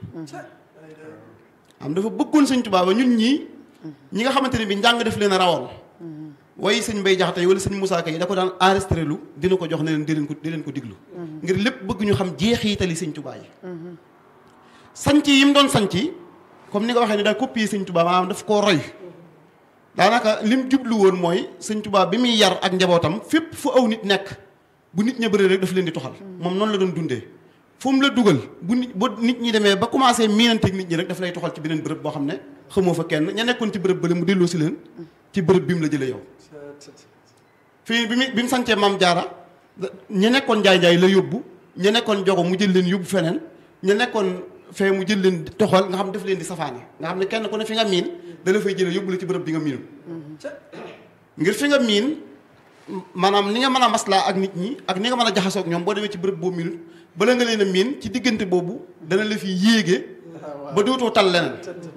am dafa bëggoon Sëñ Tuubaa ba ñun ñii ñi nga xamante ne bi njàng def leen a rawoon way sëñ Mbay Jaxate wala sëñ Musaa Ka yi da ko daan enregistré lu dina ko jox ne leen di leen ko di leen ko diglu ngir lépp bëgg ñu xam jeexitali Sëñ Tuubaa yi sanc yi mu doon sanc comme ni nga waxee ne daa copier Sëñ Tuubaa maanaam daf koo roy daanaka lim jublu woon mooy Sëñ Tuubaa bi muy yar ak njabootam fépp fu aw nit nekk bu nit ña bëree rek daf leen di toxal moom noonu la doon dundee fu mu la dugal bu nit ba nit ñi demee ba commencé miinanteeg nit ñi rek daf lay toxal ci beneen bërëb boo xam ne xamoo fa kenn ña nekkoon ci bërëb bële mu delloo si leen ci bërëb bi mu la jëlee yow fii bi mu bi mu sancee maam jaara ña nekkoon njaay njaay la yóbbu ña nekkoon jogo mu jël leen yóbbu feneen ña nekkoon fee mu jël leen toxal nga xam def leen di safaane nga xam ne kenn ku ne fi nga miin da la fay jëlee yóbbu la ci bërëb bi nga miinu ngir fi nga miin maanaam ni nga mën a maslaa ak nit ñi ak ni nga mën a jaxasoo ak ñoom boo demee ci bërëb boo miinut bala nga leen a miin ci diggante boobu dana la fi yéege ba dootoo tal leneen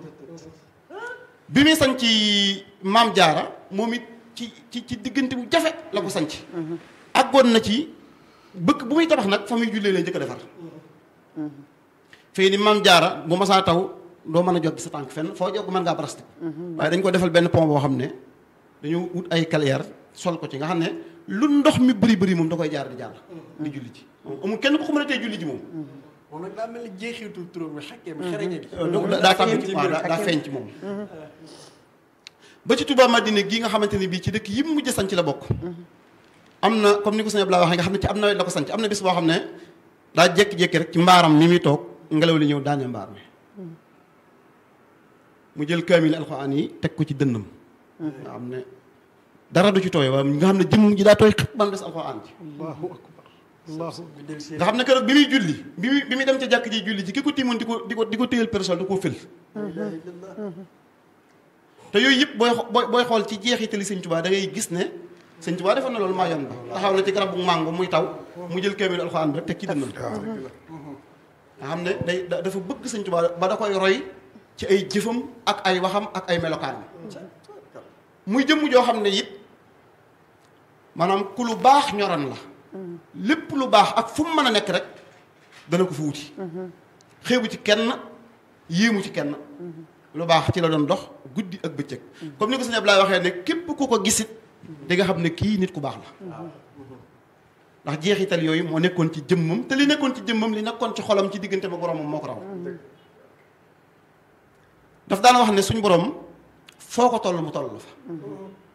bi muy sañ ci maam jaara moom it ci ci ci diggante bu jafe la ko sanc àggoon na ci bëgg bu muy tabax nag fa muy jullee lay njëkk a defar fii ni maam jaara bu masaa taw doo mën a jot sa tànk fenn foo jog mën ngaa barasti waaye dañ ko defal benn pont boo xam ne dañu wut ay carrière sol ko ci nga xam ne lu ndox mi bëri bëri moom da koy jaar di jàll di julli ci amul kenn ko ko mën a tee julli ji moom moom nag daa mel ni jeexitul turam bi xakkee bi xereñe bi daa tàbbi ci waaw daa feeñ ci moom ba ci Touba Madina gii nga xamante ne bii ci dëkk yi mu mujj sanc la bokk am na comme ni ko sëñ Abdoulaye waxee nga xam ne ci am nawet la ko sanc am na bis boo xam ne daa jékki-jékki rek ci mbaaram mi muy toog ngelaw li ñëw daane mbaar mi mu jël kaamil alxuraan yi teg ko ci dënnam nga xam ne dara du ci tooy waaye nga xam ne jëmm ji daa tooy xëpp ba mu des alxuraan ji allahu akbar allahu nga xam ne keroog bi muy julli bi muy bi muy dem ca jàkk ji julli ji ki ko tiimoon di ko di ko di ko téyel persol da koo fël te yooyu yëpp booy booy booy xool ci jeexitali sëñ Tuubaa da ngay gis ne sëñ Tuubaa defoon na loolu maa yoon ba taxaw na ci garab bu màngo muy taw mu jël kaamil alxuraan bi rek teg ci dënnam nga xam ne day dafa bëgg sëñ Tuubaa ba da koy roy ci ay jëfam ak ay waxam ak ay melokaan muy jëmm joo xam ne it maanaam ku lu baax ñoran la lépp lu baax ak fu mu mën a nekk rek dana ko fa wuti xeebu ci kenn yéemu ci kenn lu baax ci la doon dox guddi ak bëccëg comme ni ko sëñ Ablaye waxee ne képp ku ko gisit di nga xam ne kii nit ku baax la ndax jeexital yooyu moo nekkoon ci jëmmam te li nekkoon ci jëmmam li nekkoon ci xolam ci diggante ba boromam moo ko raw daf daan wax ne suñ borom foo ko toll mu toll la fa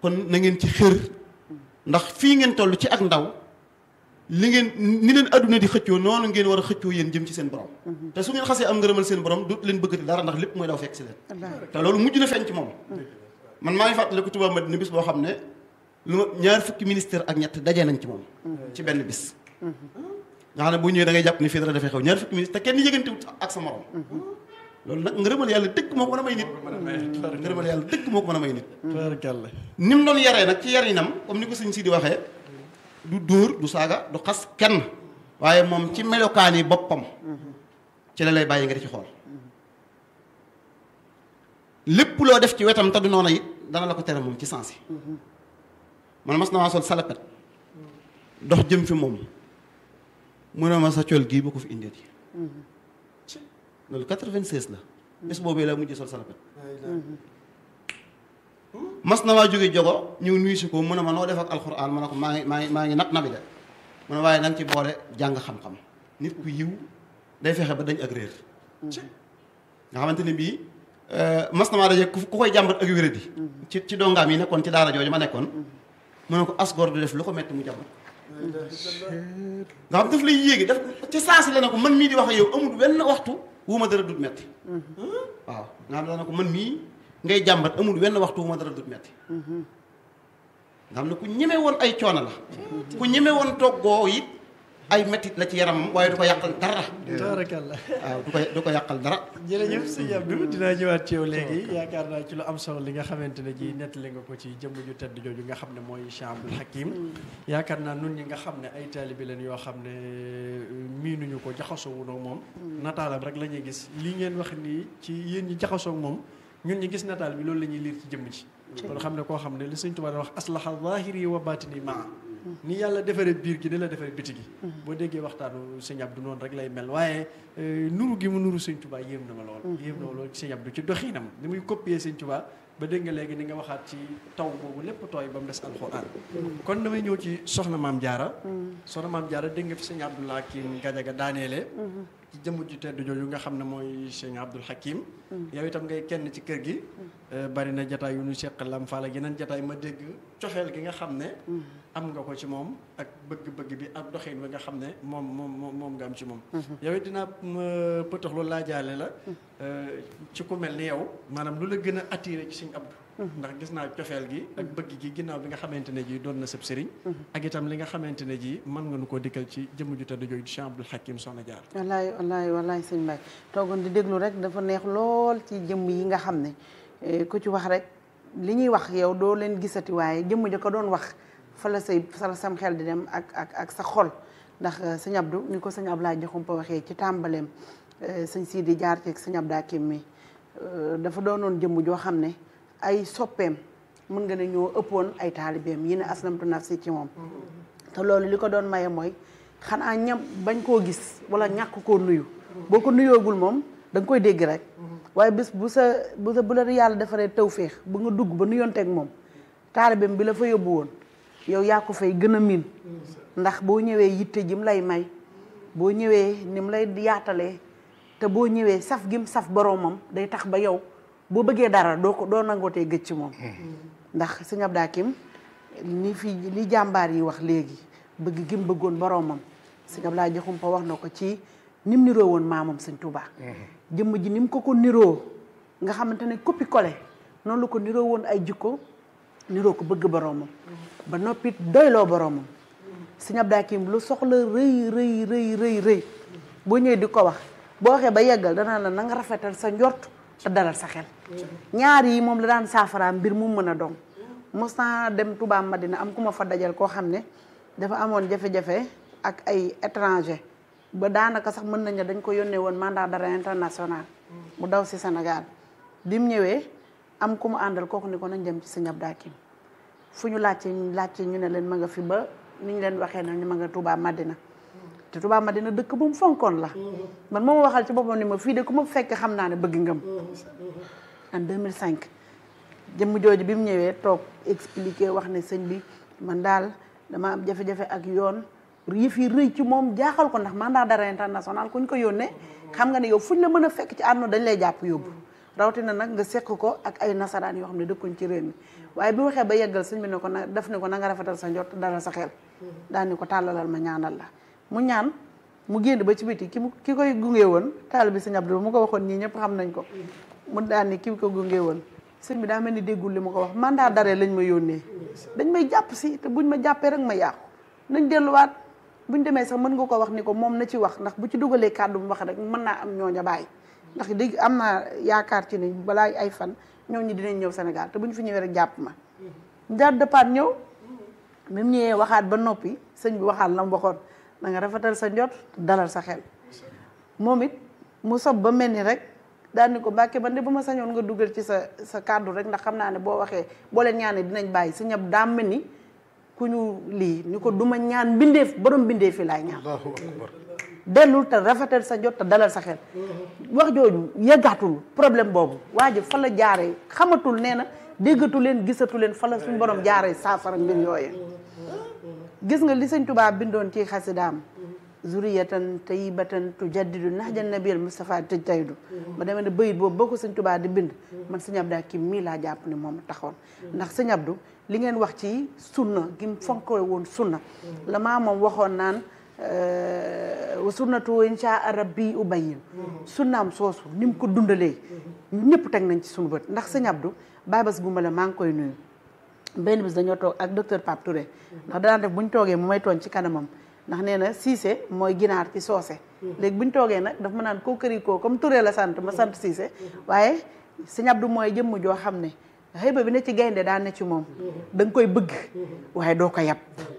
kon na ngeen ci xër ndax fii ngeen toll ci ak ndaw li ngeen ni leen adduna di xëccoo noonu ngeen war a xëccoo yéen jëm ci seen borom te su ngeen xasee am ngërëmal seen borom du leen bëggati dara ndax lépp mooy daw fekk si leen te loolu mujj na feeñ ci moom man maa ngi fàttaliku Touba Madina bis boo xam ne lu ma ñaar fukki ministère ak ñett dajee nañ ci moom ci benn bis nga xam ne bu ñëwee da ngay jàpp ni fii dara dafay xew ñaar fukki ministre te kenn yëgantewut ak sa morom loolu nag ngërëmal yàlla dëkk moo ko mën a may nit ngërëmal yàlla dëkk moo ko mën a may nit tubaarkàlla ni mu doon yaree nag ci yarinam comme ni ko sëñ si di waxee du dóor du saaga du xas kenn waaye moom ci melokaan yi boppam ci la lay bàyyi nga di ci xool lépp loo def ci wetam te du noona it dana la ko tere moom ci sens yi man mas na maa sol salapet dox jëm fi moom mu ne ma sa col gii ba ko fi indeeti loolu 96 la bés boobee la mujj sol salapet mas na maa jóge jogo ñëw nuyu si ko mu ne ma noo def ak alxuraan ma ne ko maa ngi maa ngi maa ngi nat nabi de mu ne waaye na nga ci boole jàng xam-xam nit ku yiw day fexe ba dañ ak réer nga xamante ne bii mas na maa daje ku koy jàmbat ak wéradi ci ci dongaam yi nekkoon ci daara jooju ma nekkoon mu ne ko asgor du def lu ko metti mu jàmbat nga xam daf lay yéegi daf ci saasi la ne ko man mii di wax ak yow amul wenn waxtu wu ma dara dut metti waaw nga xam ne ko man mii ngay jàmbat amul wenn waxtu wu ma dara dut metti nga xam ne ku ñeme woon ay coono la ku ñeme woon toggoo it ay mettit la ci yaramam waaye du ko yàqal dara tubaarkàlla waaw du ko du ko yàqal dara jërëjëf sëñ Abdou dinaa ñëwaat ci yow léegi yaakaar naa ci lu am solo li nga xamante ne ji nettali nga ko ci jëmm ju tedd jooju nga xam ne mooy Cheikh Abdoul Hakim yaakaar naa nun ñi nga xam ne ay taalibi leen yoo xam ne miinuñu ko jaxasoo wuñu moom nataalam rek la ñuy gis li ngeen wax nii ci yéen ñi jaxasoo ak moom ñun ñi gis nataal bi loolu la ñuy liir ci jëmm ci kon xam ne koo xam ne li sëñ Tuubaa wax aslaha zahiri wa batini maa ni yàlla defaree biir gi ni la defaree biti gi boo déggee waxtaanu sëñ Abdou noonu rek lay mel waaye nuru gi mu nuru sëñ Tuubaa yéem na ma lool yéem na ma lool sëñ Abdou ci doxinam ni muy copier sëñ Tuubaa ba dégg nga léegi ni nga waxaat ci taw boobu lépp tooy ba mu des alxuraan kon damay ñëw ci soxna maam jaara soxna maam jaara dégg nga fi sëñ Abdoul Hakim Gajaga daaneele ci jëmm ju tedd jooju nga xam ne mooy sëñ Abdoul Hakim yow itam ngay kenn ci kër gi bari na jataay yu ñu seq lam faal ak yeneen jataay ma dégg coxeel gi nga xam ne am nga ko ci moom ak bëgg-bëgg bi ak doxin bi nga xam ne moom moom moom nga am ci moom yow it dinaa pëtax lu laajaale la ci ku mel ni yow maanaam lu la gën a attiré ci sëñ Abdou ndax gis naa cofeel gi ak bëgg gi ginnaaw bi nga xamante ne ji doon na sëb sëriñ ak itam li nga xamante ne ji mën nga nu koo dikkal ci jëmm ju tedd jooju Cheikh Abdoul Hakim Soxna Jaar wallaay wallaay wallaay sëñ Mbaye toogoon di déglu rek dafa neex lool ci jëmm yi nga xam ne ku ci wax rek li ñuy wax yow doo leen gisati waaye jëmm ja ko doon wax fa la say fa la sam xel di dem ak ak ak sa xol ndax sëñ Abdou ni ko sëñ Abdoulaye Diakhoumpa waxee ci tàmbaleem sëñ Sidi jaar ci sëñ Abdou Hakim mi dafa doonoon jëmm joo xam ne ay soppeem mën nga ne ñoo ëppoon ay taalibeem yi ne aslamtu nafsi ci moom te loolu li ko doon maye mooy xanaa ñam bañ koo gis wala ñàkk koo nuyu boo ko nuyoogul moom da nga koy dégg rek waaye bis bu sa bu sa bu la yàlla defaree tawféex bu nga dugg ba nuyonteeg moom taalibeem bi la fa yóbbu woon yow yaa ko fay gën a miin ndax boo ñëwee yitte jim lay may boo ñëwee ni mu lay yaatalee te boo ñëwee saf gim saf boroomam day tax ba yow boo bëggee dara doo ko doo nangootee gëj ci moom ndax sëñ Abdou Hakim ni fi li jàmbaar yi wax léegi bëgg gim bëggoon boroomam sëñ Abdoulaye Diakhoumpa wax na ko ci ni mu niroo woon maamam sëñ Touba. jëmm ji ni mu ko ko niroo nga xamante ne copie collé noonu la ko niroo woon ay jikko niroo ko bëgg boroomam ba noppit doyloo boroomam sëñ Abdou Hakim lu soxla rëy rëy rëy rëy rëy boo ñëwee di ko wax boo waxee ba yeggal danaa la na nga rafetal sa njort te dalal sa xel ñaar yi moom la daan saafara mbir mu mën a doon mos naa dem Touba Madina am ku ma fa dajal koo xam ne dafa amoon jafe-jafe ak ay étranger ba daanaka sax mën nañu dañ ko yónnee woon mandat d'arrêt international mu daw si Sénégal bi mu ñëwee am ku mu àndal kooku ni ko nañ dem ci sëñ Abdou Hakim fu ñu laajte laajte ñu ne leen ma nga fi ba ni ñu leen waxee ne ñu ma nga Touba Madina te Touba Madina dëkk bu mu fonkoon la man moo ma waxal ci boppam ni ma fii de ku ma fekk xam naa ne bëgg ngëm en 2005 jëmm jooju bi mu ñëwee toog expliqué wax ne sëñ bi man daal dama am jafe-jafe ak yoon yëf yi rëy ci moom jaaxal ko ndax mandat d'arrêt international ku ñu ko yónnee xam nga ne yow fuñ la mën a fekk ci àdduna dañ lay jàpp yóbbu rawatina nag nga sekk ko ak ay nasaraan yoo xam ne dëkkuñ ci réew mi waaye bi waxee ba yeggal sëñ bi ne ko na def ne ko na nga rafetal sa njort dalal sa xel daal ni ko tàllalal ma ñaanal la mu ñaan mu génn ba ci biti ki mu ki koy gunge woon taal bi sëñ Abdou mu ko waxoon ñii ñëpp xam nañ ko mu daal ni ki ko gunge woon sëñ bi daa mel ni déggul li ma ko wax mandat d'arrêt lañ ma yónnee dañ may jàpp si te buñ ma jàppee rek ma yàqu nañ delluwaat buñ demee sax mën nga ko wax ni ko moom na ci wax ndax bu ci dugalee kàddu mu wax rek mën naa am ñooña bàyyi ndax dégg am naa yaakaar ci ni balaa ay fan ñooñu dinañ ñëw Sénégal te bu ñu fi ñëwee rek jàpp ma jaar dëppaat ñëw même ñëwee waxaat ba noppi sëñ bi waxaat la mu waxoon na nga rafetal sa njot dalal sa xel moom it mu sob ba mel ni rek daal ni ko Mbàkke man de bu ma sañoon nga dugal ci sa sa kàddu rek ndax xam naa ne boo waxee boo leen ñaanee dinañ bàyyi si ñëpp daa mel ni ku ñu lii ni ko duma ñaan mbindeef borom mbindeef fi laay ñaan allahu akbar dellul te rafetal sa jot te dalal sa xel wax jooju yëggaatul problème boobu waa ji fa la jaaree xamatul nee na déggatu leen gisatu leen fa la suñu borom jaaree saafara mbir yooyu gis nga li sëñ Tuubaa bindoon ci xasidaam zuriyatan tayyibatan tujaddidu nahjan nabiyil Mustafa tëj taydu ma demee ne bayit boobu boo ko sëñ Tuubaa di bind man sëñ Abdou Hakim mii laa jàpp ne moom taxoon ndax sëñ Abdou li ngeen wax ci sunna gi mu fonkoy woon sunna la maa moom waxoon naan wa sunnatu insha rabbi ubayyin sunnaam soosu ni mu ko dundalee ñëpp teg nañ ci suñu bët ndax sëñ Abdou Baye Bass Gumba la maa ngi koy nuyu benn bis dañoo toog ak docteur Pape Touré ndax danaa def bu ñu toogee mu may tooñ ci kanamam ndax nee na Cissé mooy ginaar ci soose léegi bu ñu toogee nag daf ma naan koo këri koo comme Touré la sant ma sant Cissé waaye sëñ Abdou mooy jëmm joo xam ne xëyba bi ne ci gaynde daa ne ci moom da nga koy bëgg waaye doo ko yab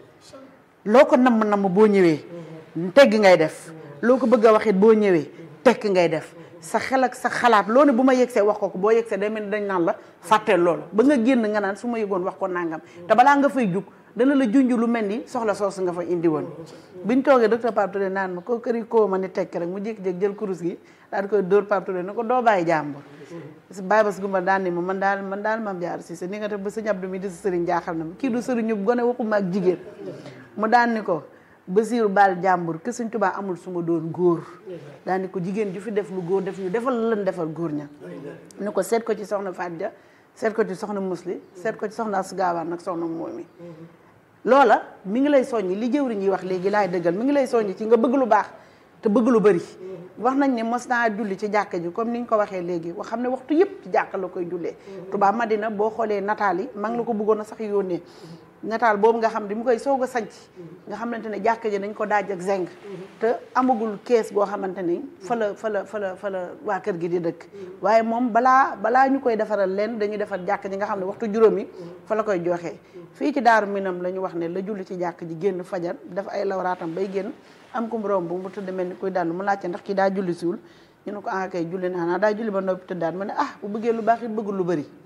loo ko namm namm boo ñëwee tegg ngay def loo ko bëgg a waxit boo ñëwee tekk ngay def sa xel ak sa xalaat loo ne bu ma yegsee wax ko ko boo yegsee day mel ni dañ naan la fàtteel loolu ba nga génn nga naan su ma yëgoon wax ko nangam te balaa nga fay jug dana la junj lu mel ni soxla soosu nga fa indi woon biñ toogee docteur Pape Touré naan ma ko këri koo ma ni tekk rek mu jékki-jékki jël kurus gi daal di koy dóor Pape Touré ne ko doo bàyyi jàmbur Baye Bass Gumba daan ni ma man daal man daal mam jaar si sa ni nga def ba sëñ Abdou mi di sa sëriñ jaaxal na ma kii du sëriñu gone waxuma ak jigéen mu daan ni ko Basiiru baal jàmbur ke Sëñ Tuubaa amul su ma doon góor daan ni ko jigéen ju fi def lu góor def ñu defal lan defal góor ña ni ko seet ko ci soxna Fadja seet ko ci soxna Musli seet ko ci soxna Asu Gaawaan nag soxna Moomi loola mi ngi lay soññi li jëwriñ yi wax léegi laay dëggal mi ngi lay soññi ci nga bëgg lu baax te bëgg lu bëri wax nañ ne mos naa julli ci jàkka ji comme ni ñu ko waxee léegi wax xam ne waxtu yëpp ci jàkka la koy jullee Touba Madina boo xoolee nataal yi maa ngi la ko bëggoon a sax yónnee nataal boobu nga xam ne mu koy soog a sanc nga xamante ne jàkka ji dañ ko daaj ak zeng te amagul kees goo xamante ni fa la fa la fa la fa la waa kër gi di dëkk waaye moom balaa balaa ñu koy defaral leen dañuy defar jàkka ji nga xam ne waxtu juróomi fa la koy joxee fii ci daaru minam la ñu wax ne la julli ci jàkk ji génn fajar def ay lawraatam bay génn am ku mu romb mu tëdd mel ni kuy daal mu laajte ndax kii daa julli siwul ñu ne ko ah kay julli naa naa daa julli ba noppi tëddaat ma ne ah bu bëggee lu baax it bëggul lu bëri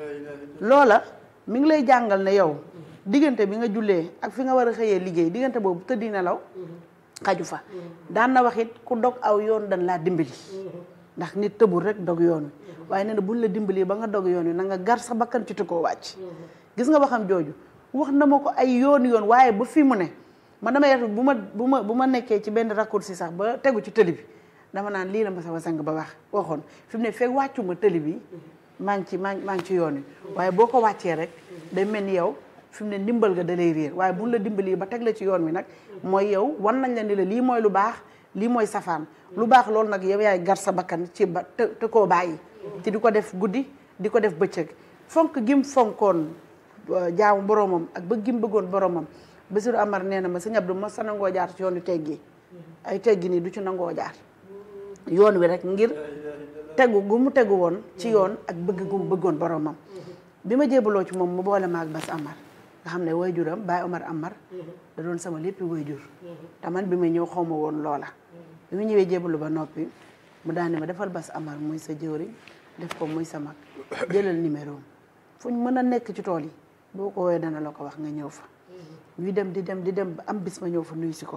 loola mi ngi lay jàngal ne yow diggante bi nga jullee ak fi nga war a xëyee liggéey diggante boobu tëddi nelaw xaju fa daan na wax it ku dog aw yoon dañ laa dimbali ndax nit tëbul rek dog yoon wi waaye nee na buñ la dimbali ba nga dog yoon wi na nga gar sa bakkan ci koo wàcc gis nga waxam jooju wax na ma ko ay yoon yoon waaye ba fi mu ne man damay def bu ma bu ma bu ma nekkee ci benn raccourci sax ba tegu ci tëli bi dama naan lii la ma sama sang ba wax waxoon fi mu ne fekk wàccu ma tëli bi maa ngi ci maa ngi maa ngi ci yoon wi waaye boo ko wàccee rek day mel ni yow fi mu ne ndimbal ga da lay réer waaye buñ la dimbali ba teg la ci yoon wi nag mooy yow wan nañ la ni la lii mooy lu baax lii mooy safaan lu baax loolu nag yow yaay gar sa bakkan ci ba te te koo bàyyi ci di ko def guddi di ko def bëccëg fonk gim fonkoon jaamu boromam ak ba gim bëggoon boromam Basiru Amar nee na ma sëñ Abdou ma sa nangoo jaar ci yoonu teggi ay teggi nii du ci nangoo jaar yoon wi rek ngir tegu gu mu tegu woon ci yoon ak bëgg gu mu bëggoon boromam bi ma jébaloo ci moom mu boole ma ak Bas Amar nga xam ne waajuram Baye Omar Amar da doon sama léppi waajur te man bi ma ñëw xaw ma woon loola bi ma ñëwee jébalu ba noppi mu daane ma defal Bas Amar muy sa jëwriñ def ko muy sa mag jëlal numéro fu ñu mën a nekk ci tool yi boo ko woowee dana la ko wax nga ñëw fa ñuy dem di dem di dem ba am bis ma ñëw fa nuyu si ko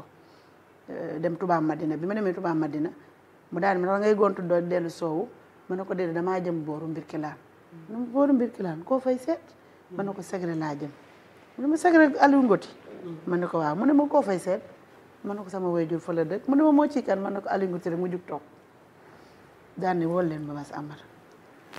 dem Touba Madina bi ma demee Touba Madina mu daal ma da ngay gontu doo dellu soowu ma ne ko déedéet damaa jëm booru Mbirkilaan mu ne booru Mbirkilaan koo fay seet ma ne ko segre laa jëm mu ne ma segre Aliou Ngoti ma ne ko waaw mu ne ma koo fay seet ma ne ko sama waajur fa la dëkk mu ne ma moo ci kan ma ne ko Aliou Ngoti rek mu jug toog daal ne wol leen ba Bas Amar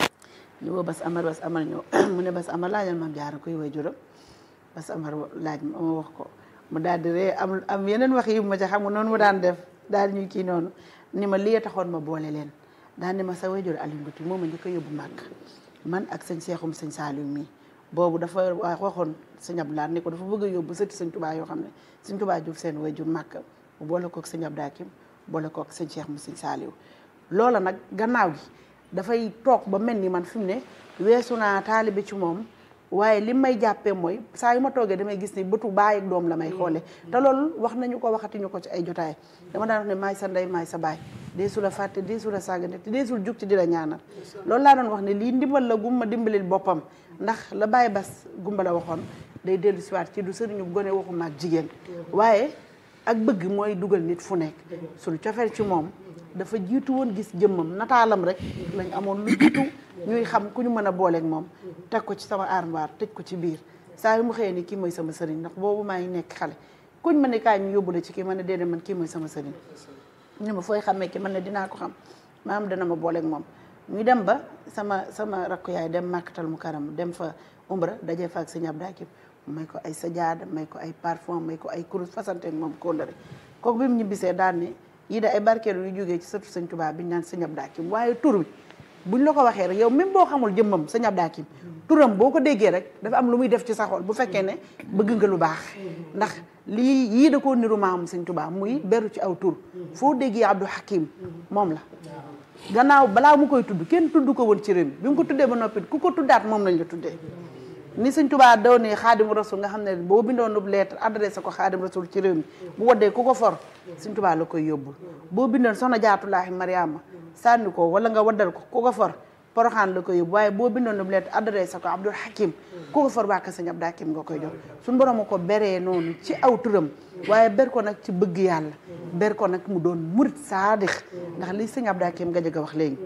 ñu woo bas amar bas amar ñëw mu ne bas amar laajal maam jaara koy way juram bas amar laaj ma ma wax ko mu daal di ree am am yeneen wax yi ma ca xam nga noonu mu daan def daal ñuy kii noonu ni ma lii taxoon ma boole leen daal ni ma sa way jur Aliou Ngouti moom ma njëkk a yóbbu màkk man ak sëñ Seexum sëñ Saliou mii boobu dafa waa waxoon sëñ Abdoulaye ni ko dafa bëgg a yóbbu sëti sëñ Touba yoo xam ne sëñ Touba Diouf seen way jur màkk mu boole kook sëñ Abdou Hakim boole kook sëñ Cheikh mu sëñ Saliou loola nag gannaaw gi dafay toog ba mel ni man fi mu ne weesu naa taalibe ci moom waaye li may jàppee mooy saa yu ma toogee damay gis ni bëtu baay ak doom la may xoole te loolu wax nañu ko waxatiñu ko ci ay jotaay dama daan wax ne maay sa ndey maay sa baay deesu la fàtte deesu la sàggante te deesul jug ci di la ñaanal loolu laa doon wax ne lii ndimbal la gumma dimbalil boppam ndax la bàyyi bas gumba la waxoon day dellu siwaat ci du sëriñu gone waxuma ak jigéen waaye ak bëgg mooy dugal nit fu nekk suñu cofeel ci moom dafa jiitu woon gis jëmmam nataalam rek lañ amoon lu jiitu ñuy xam ku ñu mën a booleeg moom teg ko ci sama armoire tëj ko ci biir saa yu mu xëyee ni kii mooy sama sëriñ ndax boobu maa ngi nekk xale kuñ ma ne kaay ñu yóbbu la ci kii ma ne déedéet man kii mooy sama sëriñ ñu ma fooy xamee ki man ne dinaa ko xam maam dana ma booleeg moom ñu dem ba sama sama rakku yaay dem màkkatal mu karam dem fa umra dajee fa ak sëñ Abdou Hakim may ko ay sajaada may ko ay parfum may ko ay kurus fasanteeg moom kóllëre kooku bi mu ñibbisee daan ne yii de ay barkeelu yu jógee ci sëtu sëñ Tuubaa bi ñu naan sëñ Abdou Hakim waaye tur bi buñ la ko waxee rek yow même boo xamul jëmmam sëñ Abdou Hakim turam boo ko déggee rek dafa am lu muy def ci sa xol bu fekkee ne bëgg nga lu baax ndax lii yii da koo niru maam sëñ Tuubaa muy beru ci aw tur foo déggee Abdou Hakim moom la gannaaw balaa mu koy tudd kenn tudd ko woon ci réew mi bi mu ko tuddee ba noppi ku ko tuddaat moom lañ la tuddee ni sëñ Tuubaa daw ne xaadim rasul nga xam ne boo bindoon nu lettre adressé ko xaadim rasul ci réew mi bu waddee ku ko for sëñ Tuubaa la koy yóbbul boo bindoon soxna jaatulaahi mariama sànni ko wala nga waddal ko ku ko for poroxaan la koy yóbbu waaye boo bindoon nu lettre adressé ko abdul hakim ku ko for bàkk sëñ Abdou Hakim nga koy jox suñu borom a ko beree noonu ci aw turam waaye ber ko nag ci bëgg yàlla ber ko nag mu doon murit saadix ndax li sëñ Abdou Hakim nga jëgg a wax léegi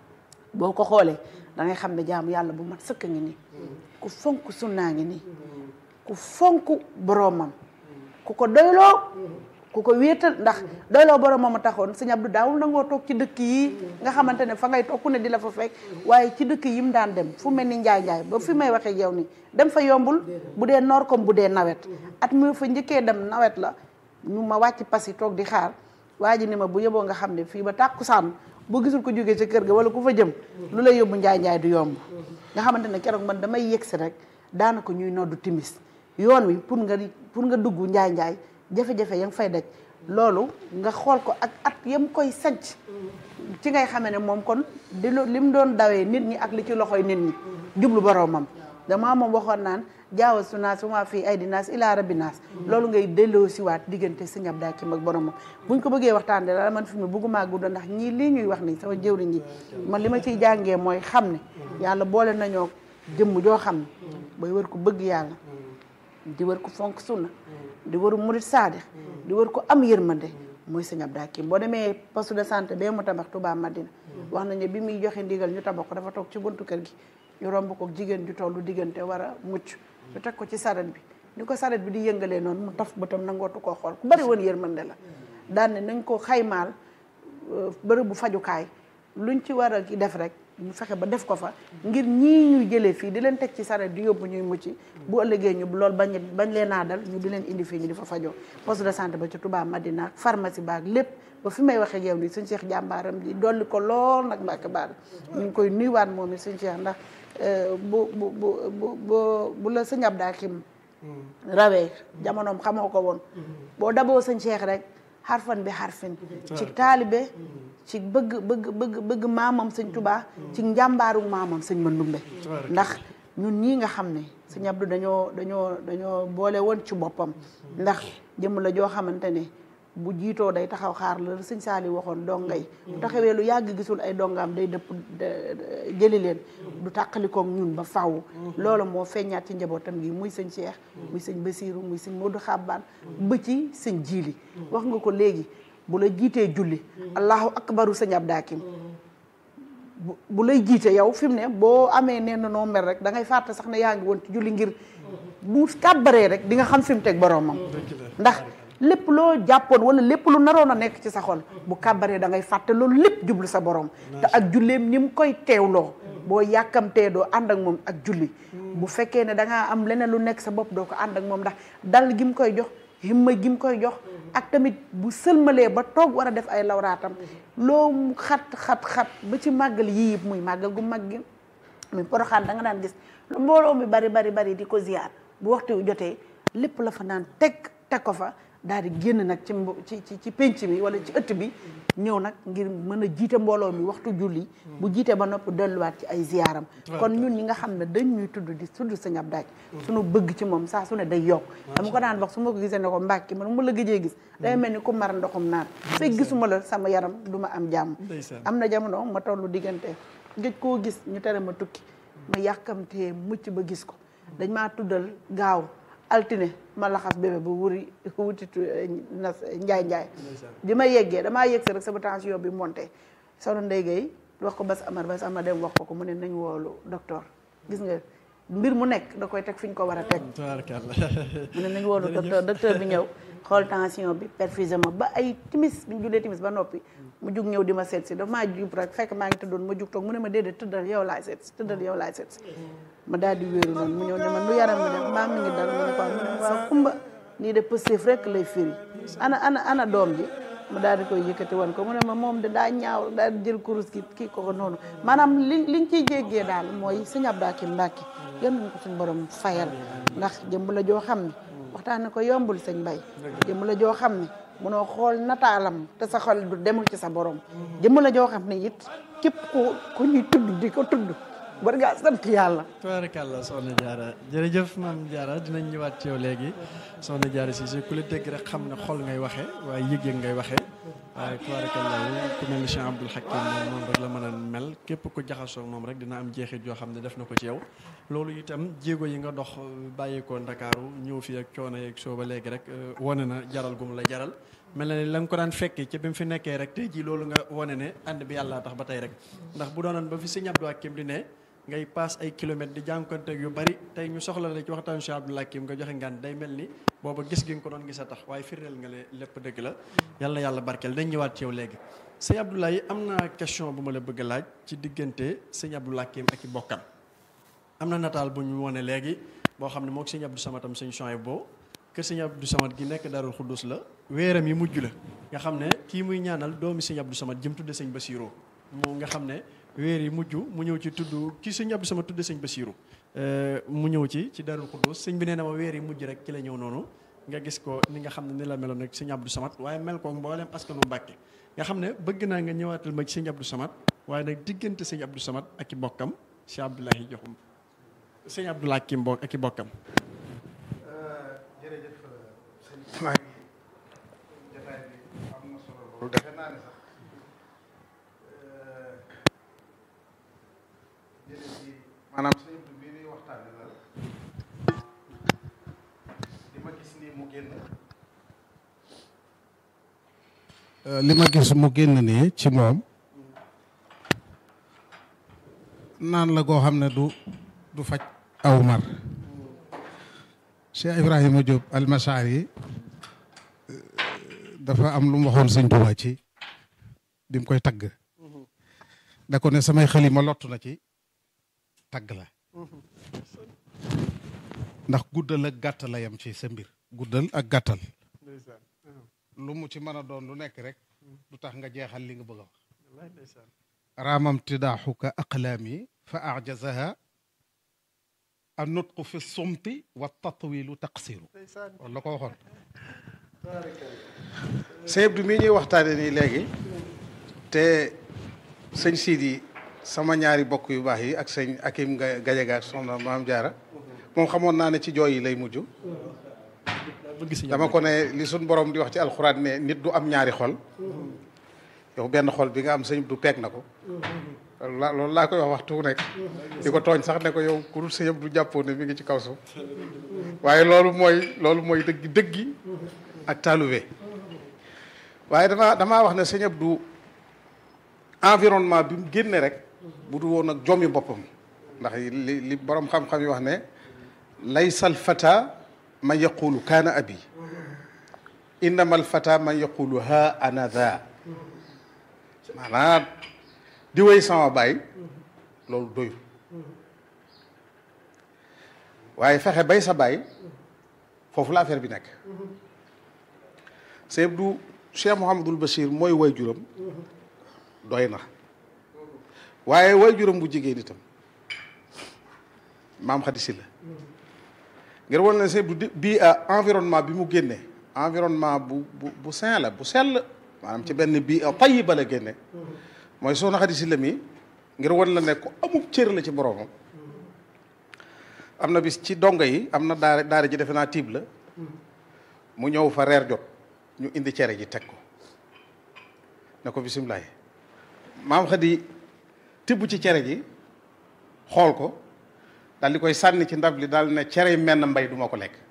boo ko xoolee da ngay xam ne jaamu yàlla bu mat sëkk ngi nii ku fonk sunnaa ngi nii ku fonk boromam ku ko doyloo ku ko wéetal ndax doyloo boromam a taxoon sëñ Abdou daawul nangoo toog ci dëkk yi nga xamante ne fa ngay toog ku ne di la fa fekk waaye ci dëkk yi mu daan dem fu mel ni njaay njaay ba fi may waxee yow ni dem fa yombul bu dee noor comme bu dee nawet at mi fa njëkkee dem nawet la ñu ma wàcc pas yi toog di xaar waa ji ni ma bu yeboo nga xam ne fii ba tàkkusaan boo gisul ko jógee ca kër ga wala ku fa jëm lu lay yóbbu njaay njaay du yomb nga xamante ne keroog man damay yegsi rek daanaka ñuy noddu timis yoon wi pour nga pour nga dugg njaay njaay jafe-jafe ya nga fay daj loolu nga xool ko ak at yam koy sanc ci ngay xamee ne moom kon di li mu doon dawee nit ñi ak li ci loxoy nit ñi jublu boroomam damaa moom waxoon naan jaawa su naas ma fii ay di naas ilaa rabbi naas loolu ngay delloo siwaat diggante sëñ Abdou Hakim ak boromam buñ ko bëggee waxtaan de la man fi mu bëgguma gudda ndax ñii lii ñuy wax nii sama jëwriñ ñi man li ma ciy jàngee mooy xam ne yàlla boole nañoo jëmm joo xam ne bay wër ko bëgg yàlla di wër ko fonk sunna di wër murit saadix di wër ko am yërmande mooy sëñ Abdou Hakim boo demee poste de santé bee mu tabax Touba Madina wax nañu bi muy joxe ndigal ñu tabax ko dafa toog ci buntu kër gi ñu romb ko jigéen ju tollu diggante war a mucc ñu teg ko ci saret bi ni ko saret bi di yëngalee noonu mu taf bëtam nangootu koo xool ku bari woon yërmande la daan ne nañ ko xaymaal bërëb bu fajukaay luñ ci war a def rek ñu fexe ba def ko fa ngir ñii ñuy jëlee fii di leen teg ci saret di yóbbu ñuy mucc bu ëllëgee ñu loolu bañ bañ leen naa dal ñu di leen indi fii ñu di fa fajoo poste de santé ba ci Touba Madina ak pharmacie baag lépp ba fi may waxee yow nii suñ Cheikh jàmbaaram di dolli ko lool nag Mbàkke baar ñu ngi koy nuyuwaat moom it suñ Cheikh ndax bu bu bu bu bu la sëñ Abdou Hakim rawee jamonoom xamoo ko woon boo daboo sëñ Cheikh rek xarfan bi xarfin ci taalibe ci bëgg bëgg bëgg bëgg maamam sëñ Touba ci njàmbaaru maamam sëñ Mandumbe ndax ñun ñii nga xam ne sëñ Abdou dañoo dañoo dañoo boole woon ci boppam ndax jëmm la joo xamante ne bu jiitoo day taxaw xaar la sëñ Saali waxoon dongay bu taxawee lu yàgg gisul ay dongaam day dëpp jëli leen du tàqalikoog ñun ba faw loolu moo feeñaat ci njabootam gi muy sëñ Cheikh muy sëñ Basiiru muy sëñ Modou Xabbaan ba ci sëñ Jiili wax nga ko léegi bu la jiitee julli allahu akbaru sëñ Abdou Hakim bu lay jiite yow fi mu ne boo amee nee na noo mel rek da ngay fàtte sax ne yaa ngi woon ci julli ngir bu kàbbaree rek di nga xam fi mu teg boroomam ndax lépp loo jàppoon wala lépp lu naroon a nekk ci sa xol bu kàbbaree da ngay fàtte loolu lépp jublu sa borom te ak julleem ni mu koy teewloo boo yàkkamtee doo ànd ak moom ak julli bu fekkee ne da ngaa am leneen lu nekk sa bopp doo ko ànd ak moom ndax dal gi mu koy jox himma gi mu koy jox ak tamit bu sëlmalee ba toog war a def ay lawraatam loo mu xat xat xat ba ci màggal yii yëpp muy màggal gu mag gi muy poroxaan da nga daan gis lu mbooloo mi bari bari bari di ko ziar bu waxtu wi jotee lépp la fa naan teg teg ko fa daal di génn nag ci mbo- ci ci ci penc mi wala ci ëtt bi ñëw nag ngir mën a jiite mbooloo mi waxtu julli bu jiite ba noppi delluwaat ci ay ziaram kon ñun ñi nga xam ne dañ ñuy tudd di tudd sëñ Abdou Ack suñu bëgg ci moom saa su ne day yokk dama ko daan wax su ma ko gisee ne ko mbàkki man mu la gëjee gis day mel ni ku mar ndoxum naan fekk gisuma la sama yaram du ma am jàmm Ndeysaan. am na jamono ma tollu diggante gëj koo gis ñu tere ma tukki ma yàkkamtee mucc ba gis ko dañ maa tuddal gaaw altine ma laxas bébé ba wuri wuti tu- nas njaay njaay bi ma yeggee damaa yegg si rek sama tension bi monté soxna Ndeye Gueye wax ko Bas Amar Bas Amar dem wax ko ko mu ne nañ woolu docteur gis nga mbir mu nekk da koy teg fi ñu ko war a teg tabaarkalla mu ne nañ woolu docteur docteur bi ñëw xool tension bi perfusé ma ba ay timis bi ñu jullee timis ba noppi mu jug ñëw di ma seet si dafa maa jub rek fekk maa ngi tëddoon ma jug toog mu ne ma déedéet tëddal yow laay seet si tëddal yow laay seet si ma daal di wéeru noonu mu ñëw ne ma lu yaram mi def mbaa mi ngi dal mu ne ko mu ne waaw kumba nii de positif rek lay firi ana ana ana doom ji mu daal di koy yëkkati woon ko mu ne ma moom de daa ñaaw daal di jël kurus gi kii ko ko noonu maanaam li liñ ciy jéggee daal mooy sëñ Abdou Ack Mbacké yal nañu ko suñu borom fayal ndax jëmb la joo xam ne waxtaane ko yombul sëñ Bay jëmm la joo xam ne munoo xool nataalam te sa xol du demul ci sa borom jëmm la joo xam ne it képp ku ku ñuy tudd di ko tudd war ngaa sant yàlla tubaarkàlla soxna Diarra jërëjëf maam Diarra dinañ ñëwaat ci yow léegi soxna Diarra si si ku la dégg rek xam ne xol ngay waxee waaye yëg-yëg ngay waxee waaye tubaarkàlla ku mel ni Cheikh Abdoul Hakim moom noonu rek la mën a mel képp ku jaxasoo ak moom rek dina am jeexit yoo xam ne def na ko ci yow loolu itam jéego yi nga dox bàyyeekoo Ndakaaru ñëw fii ak coono yeeg soo ba léegi rek wane na jaral gum la jaral mel na ni la nga ko daan fekkee ci bi mu fi nekkee rek tey jii loolu nga wane ne ànd bi yàlla tax ba tey rek ndax bu doonoon ba fi sëñ Abdou Hakim di ne ngay paas ay kilomètres di jànkonteeg yu bari tey ñu soxla la ci waxtaan Cheikh Abdou Hakim nga joxe ngaan day mel ni booba gis gi nga ko doon gis a tax waaye firndeel nga le lépp dëgg la yàlla yàlla barkeel dañ ñëwaat ci yow léegi sëñ Abdoulaye am na question bu ma la bëgg a laaj ci diggante sëñ Abdou Hakim ak i bokkam am na nataal bu ñu wone léegi boo xam ne moog sëñ Abdou Samatam sëñ Chouaib boo kër sëñ Abdou Samad gi nekk Darul Xuddus la weeram yi mujj la nga xam ne kii muy ñaanal doomi sëñ Abdou Samad jëm tudde sëñ Basirou moo nga xam ne weer yi mujj mu ñëw ci tudd ki sëñ Abdou Samad tudde sëñ Basirou mu ñëw ci ci Darul Xuddus sëñ bi nee na ma weer yi mujj rek ci la ñëw noonu nga gis ko ni nga xam ne ni la meloon rek sëñ Abdou Samad waaye mel ko mboolem askanu Mbàkke nga xam ne bëgg naa nga ñëwaatal ma ci sëñ Abdou Samad waaye nag diggante sëñ Abdou Samad ak i bokkam Cheikh Abdoulahi joxum sëñ Abdou Hakim bokk ak i bokkam jërëjëf sëñ maa ngi jotaay bi am na solo loolu defe naa ne sax jërëjëf ci maanaam sëñ Abdou bii ñuy waxtaane la li ma gis nii mu génn li ma gis mu génn nii ci moom naan la goo xam ne du du faj aw mar Cheikh Ibrahima Diop almasar yi dafa am lu mu waxoon sëñ Tuubaa ci bi mu koy tagg da ko ne samay xalima lottu na ci tagg la ndax guddal ak gàttal la yam ci sa mbir guddal ak gàttal lu mu ci mën a doon lu nekk rek du tax nga jeexal li nga bëgg a wax raamam tidaaxuka aqlaami fa ajazaha an nutqu fi sumti wa tatwilu taqsiru loolu la ko waxoon sëñ Abdou mii ñuy waxtaane nii léegi te sëñ Sidi sama ñaari bokk yu baax yi ak sëñ Akim Gajaga ak soxna Maam Jaara moom xamoon naa ne ci jooy yi lay mujj dama ko ne li suñ borom di wax ci alxuraan ne nit du am ñaari xol yow benn xol bi nga am sëñ Abdou peeg na ko la loolu laa koy wax waxtu nekk di ko tooñ sax ne ko yow ku dul sëñ Abdou jàppoo ne mi ngi ci kaw suuf waaye loolu mooy loolu mooy dëgg dëggi ak taalube waaye dama damaa wax ne sëñ Abdou environnement bi mu génne rek bu du woon ak jommi boppam ndax li li borom xam-xam yi wax ne laysa al fata man yaqulu kaana abi innama al fata man yaqulu ha ana dha maanaam di wéy sama baay loolu doyul waaye fexe bay sa baay foofu la affaire bi nekk sëñ Abdou Cheikh Mouhamadul Bachir mooy way juram doy na waaye way juram bu jigéen itam maam Khady Sylla ngir wan ne sëñ Abdou bii environnement bi mu génne environnement bu bu bu sain la bu sell maanaam ci benn bii tayiba la génne mooy soxna Khady Sylla mi ngir wan la ne ko amub cër la ci boroomam am na bis ci dongo yi am na daara daara ji defe naa tiib la mu ñëw fa reer jot ñu indi cere ji teg ko ne ko bisimilah maam Khady tibb ci cere ji xool ko daal di koy sànni ci ndab li daal ne cere menn mbay duma ko lekk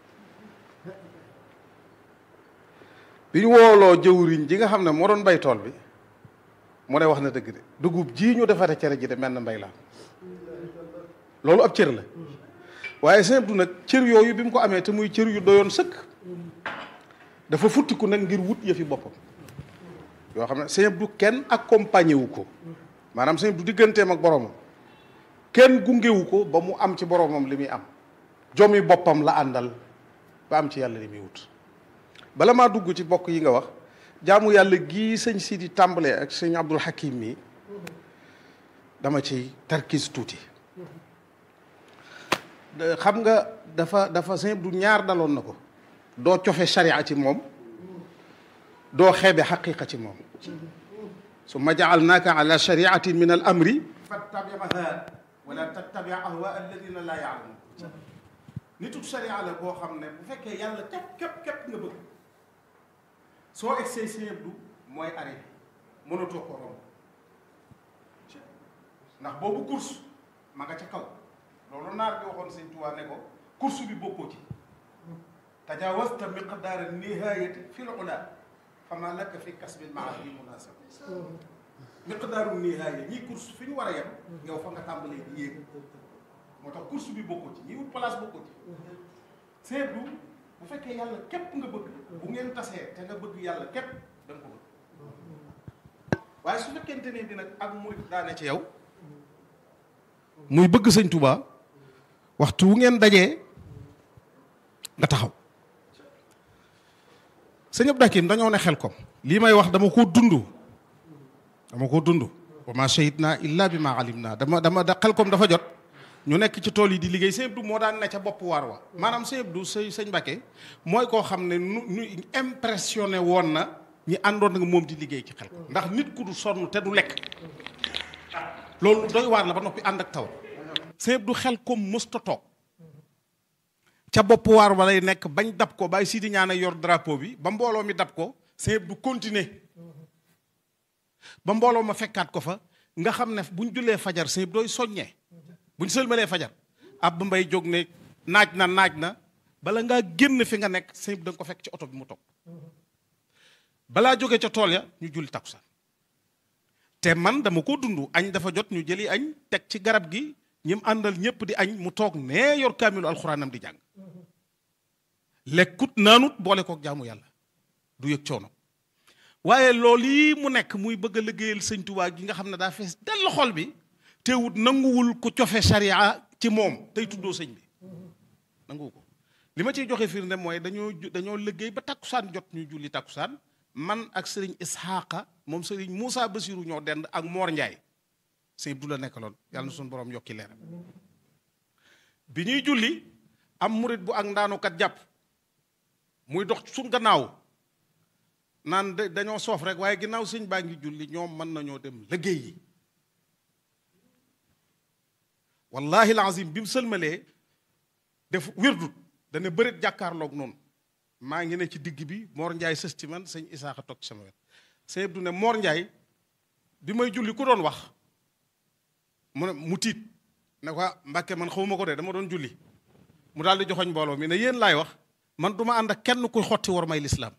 bi ñu wooloo jëwriñ ji nga xam ne moo doon bay tool bi mu ne wax na dëgg de dugub jii ñu defate cere ji de menn mbay la loolu ab cër la waaye sëñ Abdou nag cër yooyu bi mu ko amee te muy cër yu doyoon sëkk dafa futtiku nag ngir wut yëfi boppam yoo xam ne sëñ Abdou kenn accompagné wu ko maanaam sëñ Abdou digganteem ak boromam kenn gungewu ko ba mu am ci boromam li muy am jomi boppam la àndal ba am ci yàlla li muy wut bala maa dugg ci bokk yi nga wax jaamu yàlla gii sëñ Sidi tàmbalee ak sëñ Abdul Hakim mi dama ci tarkis tuuti xam nga dafa dafa sëñ Abdou ñaar daloon na ko doo cofe sharia ci moom doo xeebe xaqiqa ci moom summa jaalnaaka ala shariatin min al amri fattabiha wala tattabi ahwa alladina laa yaalamun nitut sharia la boo xam ne bu fekkee yàlla képp képp képp nga bëgg soo egsee sëñ Abdou mooy arrêté mënatoo ko romb ndax boobu course ma nga ca kaw loolu naar bi waxoon sëñ Tuubaa ne ko course bi bokkoo ci tajawasta miqdaara nihayati fi l ula fama laka fi kasbil maadi munasab miqdaaru nihaya ñii course fi ñu war a yem yow fa nga tàmbalee di yéeg moo tax course bi bokkoo ci ñi wut place bokkoo ci sëñ Abdou bu fekkee yàlla képp nga bëgg bu ngeen tasee te nga bëgg yàlla képp da nga ko bëgg waaye su fekkente ne bi nag ak murit daane ci yow muy bëgg sëñ Touba waxtu wu ngeen dajee nga taxaw sëñ Abdou Hakim dañoo ne xel ko lii may wax dama koo dund dama koo dund wa ma shahidna illa bi ma alim naa dama dama da xel kom dafa jot ñu nekk ci tool yi di liggéey sëñ Abdou moo daan ne ca bopp waar wa maanaam sëñ Abdou sëñ sëñ Mbacké mooy koo xam ne nu nu impressionné woon na ñi àndoon nga moom di liggéey ci xel ndax nit ku du sonn te du lekk loolu doy waar la ba noppi ànd ak taw sëñ Abdou xel comme mësta toog ca bopp waar ba lay nekk bañ dab ko bàyyi sii di ñaan yor drapeau bi ba mbooloo mi dab ko sëñ Abdou continuer ba mbooloo ma fekkaat ko fa nga xam ne buñ jullee fajar sëñ Abdou dooy soññee buñ sëlmalee fajar ab ba mbay jóg ne naaj na naaj na bala ngaa génn fi nga nekk sëñ Abdou da nga ko fekk ci oto bi mu toog balaa jóge ca tool ya ñu julli takkusaan te man dama ko dund añ dafa jot ñu jëli añ teg ci garab gi ñim àndal ñëpp di añ mu toog nee yor kaamilu alxuraanam di jàng lekkut naanut boole kook jaamu yàlla du yëg coono waaye loolu yi mu nekk muy bëgg a liggéeyal sëñ Tuubaa gi nga xam ne daa fees dell xol bi teewut nanguwul ku cofe sharia ci moom tey tuddoo sëñ bi nanguwu ko li ma ciy joxe firnde mooy dañoo dañoo liggéey ba takkusaan jot ñu julli takkusaan man ak sëriñ Isxaaqa moom sëriñ Moussa Basiru ñoo dend ak Moor Njaay sëñ Abdou la nekkaloon yàlla na suñu borom yokki leeram bi ñuy julli am murit bu ak ndaanukat jàpp muy dox suñ gannaaw naan dañoo soof rek waaye ginnaaw sëñ baa ngi julli ñoom mën nañoo dem liggéey yi wallahi lazim bi mu sëlmalee def wérdut dana bëreet jàkkaarloog noonu maa ngi ne ci digg bi Mor Ndiaye sës ci man sëñ Isaaxa toog ci sama wet sëñ Abdou ne Mor Ndiaye bi may julli ku doon wax mu ne mu tiit ne ko Mbàkke man xawuma ko de dama doon julli mu daal di joxoñ mbooloo mi ne yéen laay wax man du ma ànd ak kenn kuy xotti war may lislaam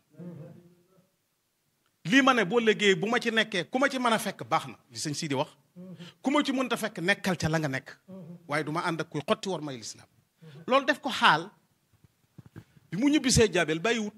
lii ma ne boo léegi bu ma ci nekkee ku ma ci mën a fekk baax na li sëñ Sidi wax ku ma ci mënta fekk nekkal ca la nga nekk waaye du ma ànd ak kuy xotti war may lislaam loolu def ko xaal bi mu ñibbisee jaabel bàyyiwut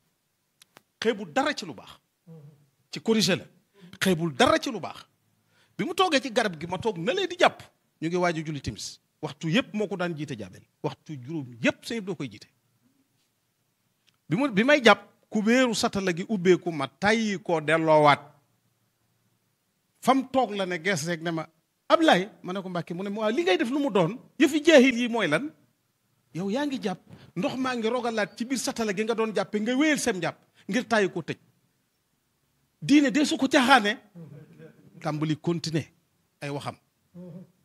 xeebul dara ci lu baax ci corrigé la xeebul dara ci lu baax bi mu toogee ci garab gi ma toog na lee di jàpp ñu ngi waaj a julli timis waxtu yëpp moo ko daan jiite jaabel waxtu juróom yëpp sëñ doo koy jiite bi mu bi may jàpp ku béeru satala gi ubbeeku ma tàyyi koo delloowaat fam toog la ne gees rek ne ma Ablaay ma ne ko Mbàkke mu ne ma waaw li ngay def lu mu doon yëfi jeexil yi mooy lan yow yaa ngi jàpp ndox maa ngi rogalaat ci biir satala gi nga doon jàppe nga wéyal sem jàpp ngir tàyyi ko tëj diine de su ko caaxaane tàmbali continuer ay waxam